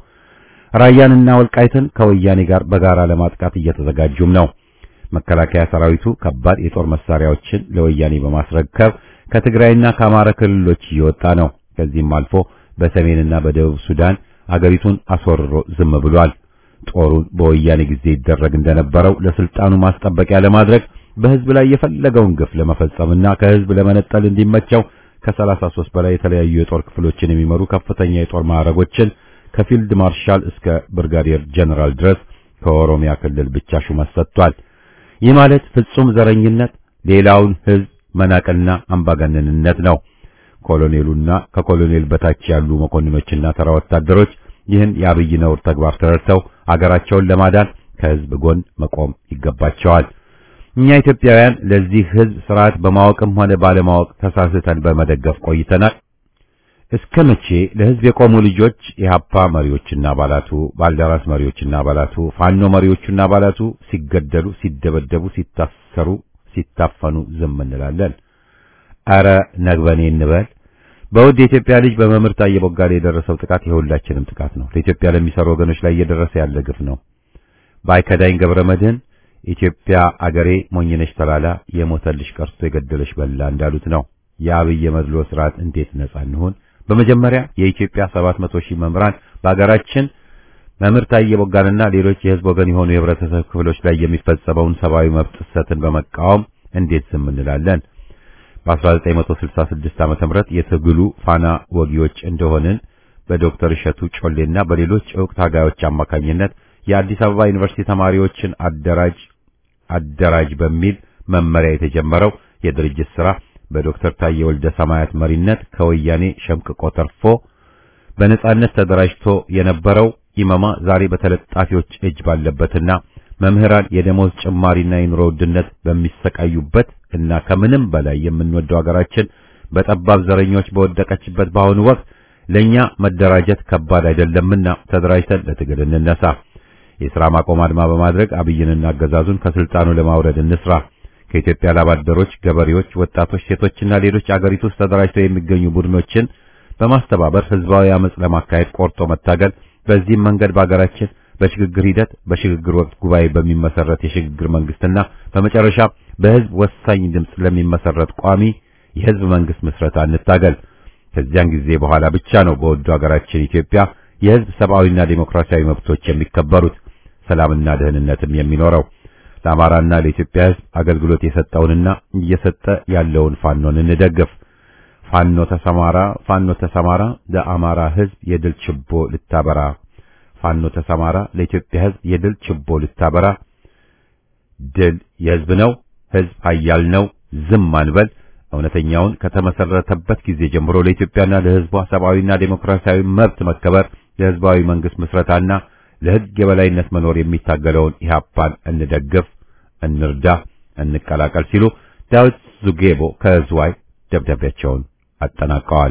ራያንና ወልቃይትን ከወያኔ ጋር በጋራ ለማጥቃት እየተዘጋጁም ነው። መከላከያ ሰራዊቱ ከባድ የጦር መሳሪያዎችን ለወያኔ በማስረከብ ከትግራይና ከአማራ ክልሎች እየወጣ ነው። ከዚህም አልፎ በሰሜንና በደቡብ ሱዳን አገሪቱን አስወርሮ ዝም ብሏል። ጦሩን በወያኔ ጊዜ ይደረግ እንደነበረው ለስልጣኑ ማስጠበቂያ ለማድረግ በህዝብ ላይ የፈለገውን ግፍ ለመፈጸምና ከህዝብ ለመነጠል እንዲመቸው ከ33 በላይ የተለያዩ የጦር ክፍሎችን የሚመሩ ከፍተኛ የጦር ማዕረጎችን ከፊልድ ማርሻል እስከ ብርጋዴር ጀነራል ድረስ ከኦሮሚያ ክልል ብቻ ሹመት ሰጥቷል። ይህ ማለት ፍጹም ዘረኝነት፣ ሌላውን ህዝብ መናቅና አምባገነንነት ነው። ኮሎኔሉና ከኮሎኔል በታች ያሉ መኮንኖችና ተራ ወታደሮች ይህን የአብይ ነውር ተግባር ተረድተው አገራቸውን ለማዳን ከህዝብ ጎን መቆም ይገባቸዋል። እኛ ኢትዮጵያውያን ለዚህ ህዝብ ስርዓት በማወቅም ሆነ ባለማወቅ ተሳስተን በመደገፍ ቆይተናል። እስከ መቼ ለህዝብ የቆሙ ልጆች የሀፓ መሪዎችና አባላቱ፣ ባልደራስ መሪዎችና አባላቱ፣ ፋኖ መሪዎችና አባላቱ ሲገደሉ፣ ሲደበደቡ፣ ሲታሰሩ፣ ሲታፈኑ ዝም እንላለን? አረ ነግበኔ እንበል። በውድ የኢትዮጵያ ልጅ በመምህር ታዬ ቦጋለ የደረሰው ጥቃት የሁላችንም ጥቃት ነው። ለኢትዮጵያ ለሚሰሩ ወገኖች ላይ እየደረሰ ያለ ግፍ ነው። ባይከዳኝ ገብረ መድህን ኢትዮጵያ አገሬ ሞኝነሽ ተላላ የሞተልሽ ቀርቶ የገደለሽ በላ እንዳሉት ነው። የአብይ መድሎ ስርዓት እንዴት ነጻ እንሆን? በመጀመሪያ የኢትዮጵያ 700 ሺህ መምህራን በአገራችን መምህር ታዬ ቦጋለና ሌሎች የህዝብ ወገን የሆኑ የህብረተሰብ ክፍሎች ላይ የሚፈጸመውን ሰብአዊ መብት ጥሰትን በመቃወም እንዴት ዝም እንላለን? በ1966 ዓመተ ምህረት የትግሉ ፋና ወጊዎች እንደሆንን በዶክተር እሸቱ ጮሌና በሌሎች ዕውቅ ታጋዮች አማካኝነት የአዲስ አበባ ዩኒቨርሲቲ ተማሪዎችን አደራጅ አደራጅ በሚል መመሪያ የተጀመረው የድርጅት ሥራ በዶክተር ታዬ ወልደ ሰማያት መሪነት ከወያኔ ሸምቅቆ ተርፎ በነጻነት ተደራጅቶ የነበረው ኢመማ ዛሬ በተለጣፊዎች እጅ ባለበትና መምህራን የደሞዝ ጭማሪና የኑሮ ውድነት በሚሰቃዩበት እና ከምንም በላይ የምንወደው ሀገራችን በጠባብ ዘረኞች በወደቀችበት በአሁኑ ወቅት ለኛ መደራጀት ከባድ አይደለምና ተደራጅተን ለትግል እንነሳ። የሥራ ማቆም አድማ በማድረግ አብይንና አገዛዙን ከስልጣኑ ለማውረድ እንስራ። ከኢትዮጵያ ላባደሮች፣ ገበሬዎች፣ ወጣቶች፣ ሴቶችና ሌሎች አገሪቱ ውስጥ ተደራጅተው የሚገኙ ቡድኖችን በማስተባበር ህዝባዊ አመጽ ለማካሄድ ቆርጦ መታገል። በዚህም መንገድ በአገራችን በሽግግር ሂደት በሽግግር ወቅት ጉባኤ በሚመሰረት የሽግግር መንግስትና በመጨረሻ በህዝብ ወሳኝ ድምፅ ለሚመሰረት ቋሚ የህዝብ መንግስት ምስረታ እንታገል። ከዚያን ጊዜ በኋላ ብቻ ነው በወዱ ሀገራችን ኢትዮጵያ የህዝብ ሰብአዊና ዴሞክራሲያዊ መብቶች የሚከበሩት፣ ሰላምና ደህንነትም የሚኖረው። ለአማራና ለኢትዮጵያ ህዝብ አገልግሎት የሰጠውንና እየሰጠ ያለውን ፋኖን እንደግፍ። ፋኖ ተሰማራ ፋኖ ተሰማራ ለአማራ ሕዝብ የድል ችቦ ልታበራ ፋኖ ተሰማራ ለኢትዮጵያ ሕዝብ የድል ችቦ ልታበራ ድል የሕዝብ ነው። ሕዝብ ኃያል ነው። ዝም አንበል። እውነተኛውን ከተመሰረተበት ጊዜ ጀምሮ ለኢትዮጵያና ለሕዝቧ ሰብአዊና ዴሞክራሲያዊ መብት መከበር ለሕዝባዊ መንግስት ምስረታና ለሕግ የበላይነት መኖር የሚታገለውን ኢህአፓን እንደግፍ፣ እንርዳ፣ እንቀላቀል ሲሉ ዳዊት ዙጌቦ ከዝዋይ ደብዳቤያቸውን አጠናቀዋል።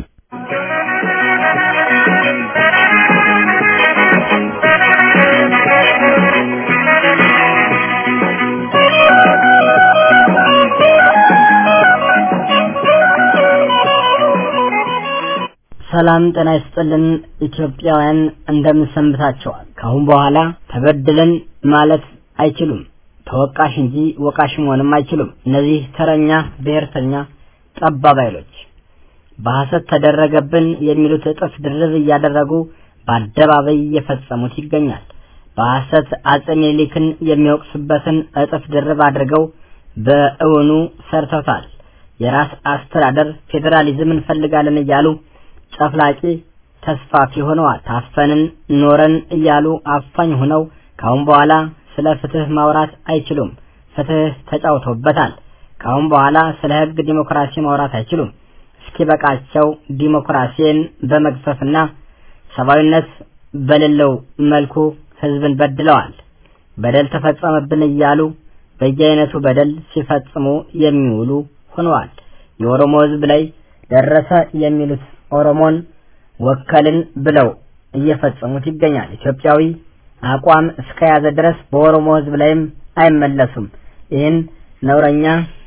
ሰላም ጤና ይስጥልን ኢትዮጵያውያን እንደምን ሰንብታችኋል? ከአሁን በኋላ ተበድለን ማለት አይችሉም። ተወቃሽ እንጂ ወቃሽ መሆንም አይችሉም። እነዚህ ተረኛ ብሔርተኛ ጠባብ ኃይሎች በሐሰት ተደረገብን የሚሉት እጥፍ ድርብ እያደረጉ በአደባባይ እየፈጸሙት ይገኛል። በሐሰት አጼ ምኒልክን የሚወቅሱበትን እጥፍ ድርብ አድርገው በእውኑ ሰርተውታል። የራስ አስተዳደር ፌዴራሊዝም እንፈልጋለን እያሉ ጨፍላቂ ተስፋፊ ሆነዋል። ታፈንን ኖረን እያሉ አፋኝ ሆነው ካሁን በኋላ ስለ ፍትህ ማውራት አይችሉም። ፍትህ ተጫውቶበታል። ካሁን በኋላ ስለ ህግ ዲሞክራሲ ማውራት አይችሉም። እስኪበቃቸው ዲሞክራሲን በመግፈፍና ሰብአዊነት በሌለው መልኩ ህዝብን በድለዋል። በደል ተፈጸመብን እያሉ በየአይነቱ በደል ሲፈጽሙ የሚውሉ ሆነዋል። የኦሮሞ ህዝብ ላይ ደረሰ የሚሉት ኦሮሞን ወከልን ብለው እየፈጸሙት ይገኛል። ኢትዮጵያዊ አቋም እስከያዘ ድረስ በኦሮሞ ህዝብ ላይም አይመለሱም። ይህን ነውረኛ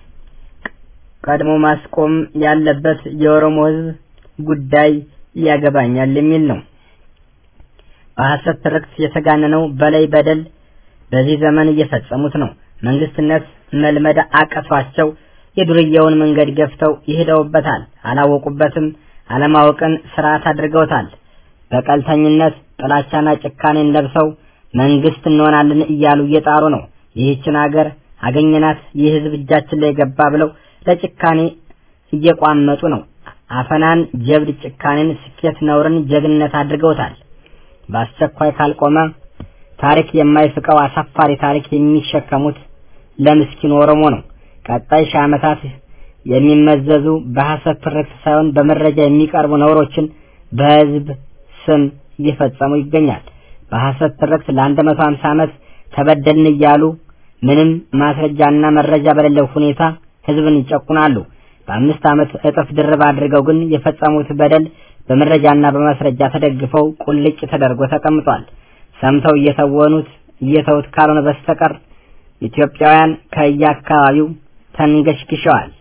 ቀድሞ ማስቆም ያለበት የኦሮሞ ህዝብ ጉዳይ ያገባኛል የሚል ነው። በሐሰት ትርክት የተጋነነው በላይ በደል በዚህ ዘመን እየፈጸሙት ነው። መንግስትነት መልመድ አቀቷቸው የዱርዬውን መንገድ ገፍተው ይሄደውበታል። አላወቁበትም። አለማወቅን ስርዓት አድርገውታል። በቀልተኝነት ጥላቻና ጭካኔን ለብሰው መንግስት እንሆናለን እያሉ እየጣሩ ነው። ይህችን ሀገር አገኘናት፣ ይህ ህዝብ እጃችን ላይ ገባ ብለው ለጭካኔ እየቋመጡ ነው። አፈናን፣ ጀብድ፣ ጭካኔን፣ ስኬት፣ ነውርን ጀግንነት አድርገውታል። በአስቸኳይ ካልቆመ ታሪክ የማይፍቀው አሳፋሪ ታሪክ የሚሸከሙት ለምስኪን ኦሮሞ ነው። ቀጣይ ሺህ ዓመታት የሚመዘዙ በሐሰት ትርክት ሳይሆን በመረጃ የሚቀርቡ ነውሮችን በህዝብ ስም እየፈጸሙ ይገኛል። በሐሰት ትርክት ለአንድ መቶ ሀምሳ ዓመት ተበደልን እያሉ ምንም ማስረጃና መረጃ በሌለው ሁኔታ ህዝብን ይጨቁናሉ። በአምስት ዓመት እጥፍ ድርብ አድርገው ግን የፈጸሙት በደል በመረጃና በማስረጃ ተደግፈው ቁልጭ ተደርጎ ተቀምጧል። ሰምተው እየተወኑት እየተውት ካልሆነ በስተቀር ኢትዮጵያውያን ከየአካባቢው ተንገሽግሸዋል።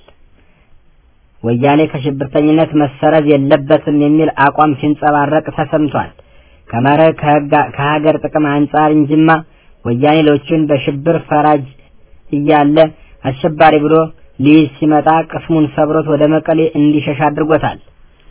ወያኔ ከሽብርተኝነት መሰረዝ የለበትም የሚል አቋም ሲንጸባረቅ ተሰምቷል። ከመርህ ከሀገር ጥቅም አንጻር እንጂማ ወያኔ ሌሎችን በሽብር ፈራጅ እያለ አሸባሪ ብሎ ሊይዝ ሲመጣ ቅስሙን ሰብሮት ወደ መቀሌ እንዲሸሽ አድርጎታል።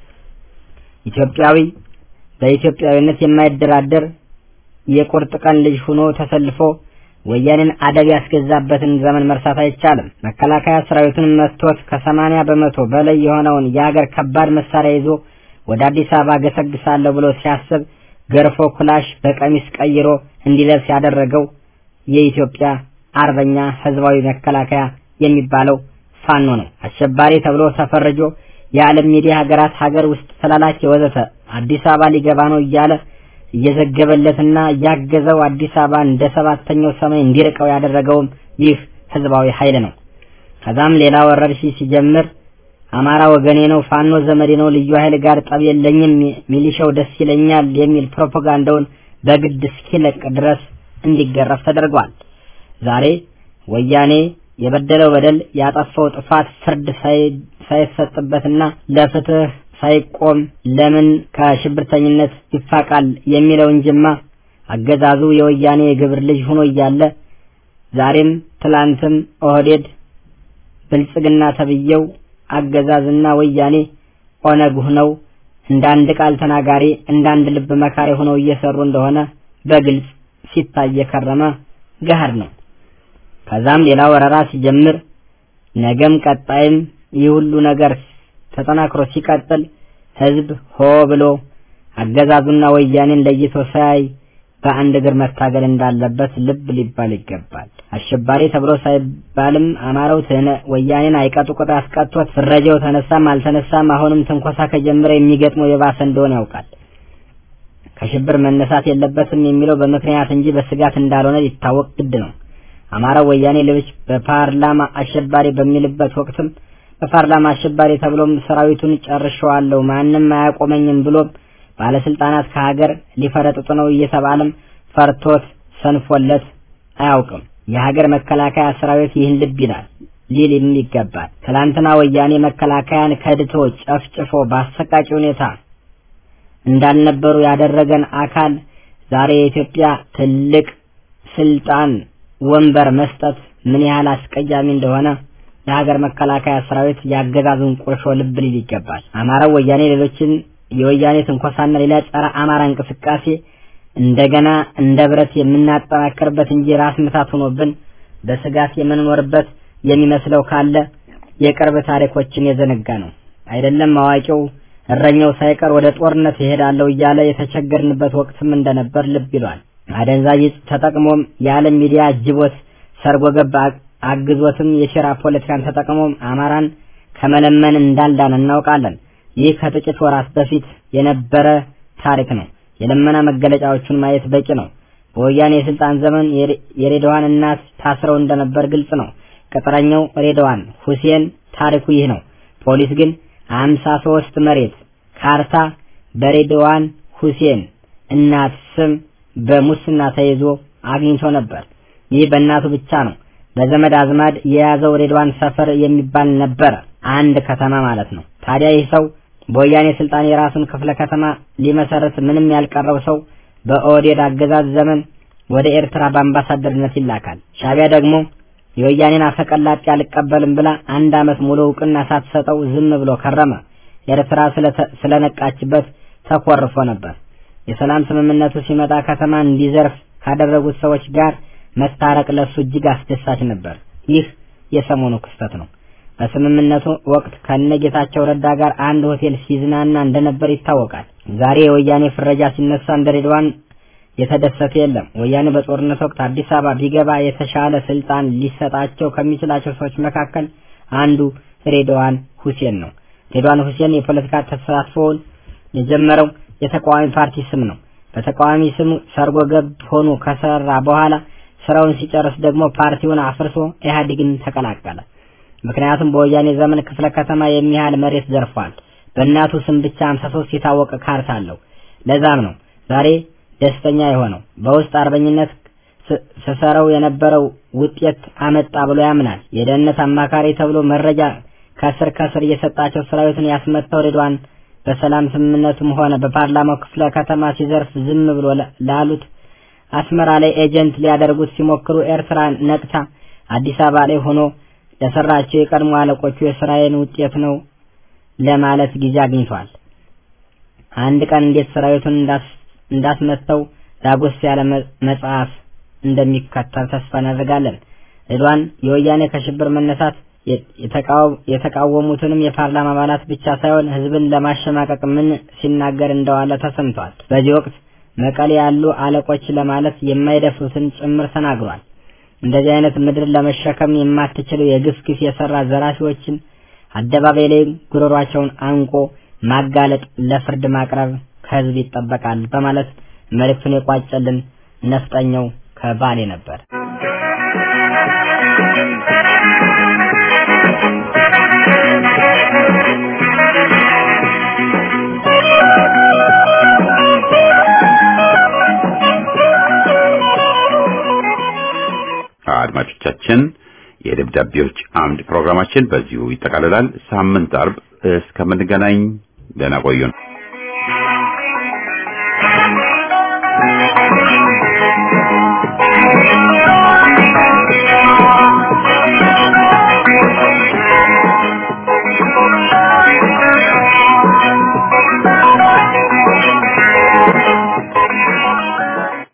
ኢትዮጵያዊ በኢትዮጵያዊነት የማይደራደር የቁርጥ ቀን ልጅ ሆኖ ተሰልፎ ወያኔን አደብ ያስገዛበትን ዘመን መርሳት አይቻልም። መከላከያ ሰራዊቱን መጥቶት ከሰማንያ በመቶ በላይ የሆነውን የሀገር ከባድ መሳሪያ ይዞ ወደ አዲስ አበባ ገሰግሳለሁ ብሎ ሲያስብ ገርፎ ኩላሽ በቀሚስ ቀይሮ እንዲለብስ ያደረገው የኢትዮጵያ አርበኛ ህዝባዊ መከላከያ የሚባለው ፋኖ ነው። አሸባሪ ተብሎ ተፈርጆ የዓለም ሚዲያ ሀገራት ሀገር ውስጥ ተላላኪ ወዘተ አዲስ አበባ ሊገባ ነው እያለ እየዘገበለትና እያገዘው አዲስ አበባ እንደ ሰባተኛው ሰማይ እንዲርቀው ያደረገውም ይህ ህዝባዊ ኃይል ነው። ከዛም ሌላ ወረርሽኝ ሲጀምር አማራ ወገኔ ነው፣ ፋኖ ዘመዴ ነው፣ ልዩ ኃይል ጋር ጠብ የለኝም፣ ሚሊሻው ደስ ይለኛል የሚል ፕሮፓጋንዳውን በግድ እስኪለቅ ድረስ እንዲገረፍ ተደርጓል። ዛሬ ወያኔ የበደለው በደል ያጠፋው ጥፋት ፍርድ ሳይሰጥበትና ለፍትህ ሳይቆም ለምን ከሽብርተኝነት ይፋቃል የሚለውን ጅማ አገዛዙ የወያኔ የግብር ልጅ ሆኖ እያለ ዛሬም ትላንትም ኦህዴድ ብልጽግና ተብየው አገዛዝና ወያኔ ኦነግ ሆነው እንደ አንድ ቃል ተናጋሪ እንደ አንድ ልብ መካሪ ሆነው እየሰሩ እንደሆነ በግልጽ ሲታይ የከረመ ገሃድ ነው። ከዛም ሌላ ወረራ ሲጀምር ነገም ቀጣይም ይህ ሁሉ ነገር ተጠናክሮ ሲቀጥል ህዝብ ሆ ብሎ አገዛዙና ወያኔን ለይቶ ሳያይ በአንድ እግር መታገል እንዳለበት ልብ ሊባል ይገባል። አሸባሪ ተብሎ ሳይባልም አማራው ትህነ ወያኔን አይቀጡ ቅጣት አስቀጥቶት ፍረጃው ተነሳም አልተነሳም አሁንም ትንኮሳ ከጀመረ የሚገጥመው የባሰ እንደሆነ ያውቃል። ከሽብር መነሳት የለበትም የሚለው በምክንያት እንጂ በስጋት እንዳልሆነ ሊታወቅ ግድ ነው። አማራው ወያኔ ሌሎች በፓርላማ አሸባሪ በሚልበት ወቅትም በፓርላማ አሸባሪ ተብሎም ሰራዊቱን ጨርሸዋለሁ ማንም አያቆመኝም ብሎም ባለስልጣናት ከሀገር ሊፈረጥጡ ነው እየተባለም ፈርቶት ሰንፎለት አያውቅም። የሀገር መከላከያ ሰራዊት ይህን ልብ ይላል ሊልም ይገባል። ትላንትና ወያኔ መከላከያን ከድቶ ጨፍጭፎ በአሰቃቂ ሁኔታ እንዳልነበሩ ያደረገን አካል ዛሬ የኢትዮጵያ ትልቅ ስልጣን ወንበር መስጠት ምን ያህል አስቀያሚ እንደሆነ የሀገር መከላከያ ሰራዊት ያገዛዙን ቁርሾ ልብ ሊል ይገባል። አማራው ወያኔ ሌሎችን የወያኔ ትንኮሳና ሌላ ጸረ አማራ እንቅስቃሴ እንደገና እንደ ብረት የምናጠናክርበት እንጂ ራስ ምታት ሆኖብን በስጋት የምንኖርበት የሚመስለው ካለ የቅርብ ታሪኮችን የዘነጋ ነው። አይደለም አዋቂው እረኛው ሳይቀር ወደ ጦርነት ይሄዳለሁ እያለ የተቸገርንበት ወቅትም እንደነበር ልብ ይሏል። አደንዛዥ ዕፅ ተጠቅሞም የዓለም ሚዲያ አጅቦት ሰርጎ ገብ አግዞትም የሴራ ፖለቲካን ተጠቅሞም አማራን ከመለመን እንዳልዳን እናውቃለን። ይህ ከጥቂት ወራት በፊት የነበረ ታሪክ ነው። የልመና መገለጫዎቹን ማየት በቂ ነው። በወያኔ የስልጣን ዘመን የሬድዋን እናት ታስረው እንደነበር ግልጽ ነው። ቅጥረኛው ሬድዋን ሁሴን ታሪኩ ይህ ነው። ፖሊስ ግን አምሳ ሶስት መሬት ካርታ በሬድዋን ሁሴን እናት ስም በሙስና ተይዞ አግኝቶ ነበር። ይህ በእናቱ ብቻ ነው። በዘመድ አዝማድ የያዘው ሬድዋን ሰፈር የሚባል ነበረ፣ አንድ ከተማ ማለት ነው። ታዲያ ይህ ሰው በወያኔ ስልጣን የራሱን ክፍለ ከተማ ሊመሰርት ምንም ያልቀረው ሰው በኦህዴድ አገዛዝ ዘመን ወደ ኤርትራ በአምባሳደርነት ይላካል። ሻቢያ ደግሞ የወያኔን አፈቀላጤ አልቀበልም ብላ አንድ ዓመት ሙሉ እውቅና ሳትሰጠው ዝም ብሎ ከረመ። ኤርትራ ስለነቃችበት ተኮርፎ ነበር። የሰላም ስምምነቱ ሲመጣ ከተማ እንዲዘርፍ ካደረጉት ሰዎች ጋር መታረቅ ለሱ እጅግ አስደሳች ነበር። ይህ የሰሞኑ ክስተት ነው። በስምምነቱ ወቅት ከነጌታቸው ረዳ ጋር አንድ ሆቴል ሲዝናና እንደነበር ይታወቃል። ዛሬ የወያኔ ፍረጃ ሲነሳ እንደ ሬድዋን የተደሰተ የለም። ወያኔ በጦርነት ወቅት አዲስ አበባ ቢገባ የተሻለ ስልጣን ሊሰጣቸው ከሚችላቸው ሰዎች መካከል አንዱ ሬድዋን ሁሴን ነው። ሬድዋን ሁሴን የፖለቲካ ተሳትፎውን የጀመረው የተቃዋሚ ፓርቲ ስም ነው። በተቃዋሚ ስም ሰርጎ ገብ ሆኖ ከሰራ በኋላ ስራውን ሲጨርስ ደግሞ ፓርቲውን አፍርሶ ኢህአዴግን ተቀላቀለ። ምክንያቱም በወያኔ ዘመን ክፍለ ከተማ የሚያህል መሬት ዘርፏል። በእናቱ ስም ብቻ 53 የታወቀ ካርታ አለው። ለዛም ነው ዛሬ ደስተኛ የሆነው። በውስጥ አርበኝነት ስሰረው የነበረው ውጤት አመጣ ብሎ ያምናል። የደህንነት አማካሪ ተብሎ መረጃ ከስር ከስር እየሰጣቸው ሰራዊትን ያስመታው ሬድዋን በሰላም ስምምነቱም ሆነ በፓርላማው ክፍለ ከተማ ሲዘርፍ ዝም ብሎ ላሉት አስመራ ላይ ኤጀንት ሊያደርጉት ሲሞክሩ ኤርትራ ነቅታ አዲስ አበባ ላይ ሆኖ ለሰራቸው የቀድሞ አለቆቹ የስራዬን ውጤት ነው ለማለት ጊዜ አግኝቷል። አንድ ቀን እንዴት ሰራዊቱን እንዳስመተው ዳጎስ ያለ መጽሐፍ እንደሚከተል ተስፋ እናደርጋለን። ሬድዋን የወያኔ ከሽብር መነሳት የተቃወሙትንም የፓርላማ አባላት ብቻ ሳይሆን ህዝብን ለማሸማቀቅ ምን ሲናገር እንደዋለ ተሰምቷል። በዚህ ወቅት መቀሌ ያሉ አለቆች ለማለት የማይደፍሩትን ጭምር ተናግሯል። እንደዚህ አይነት ምድር ለመሸከም የማትችለው የግፍ ግፍ የሰራ ዘራፊዎችን አደባባይ ላይ ጉሮሯቸውን አንቆ ማጋለጥ፣ ለፍርድ ማቅረብ ከህዝብ ይጠበቃል በማለት መልእክቱን የቋጨልን ነፍጠኛው ከባሌ ነበር። አድማጮቻችን የደብዳቤዎች አምድ ፕሮግራማችን በዚሁ ይጠቃልላል። ሳምንት አርብ እስከምንገናኝ ደህና ቆዩን።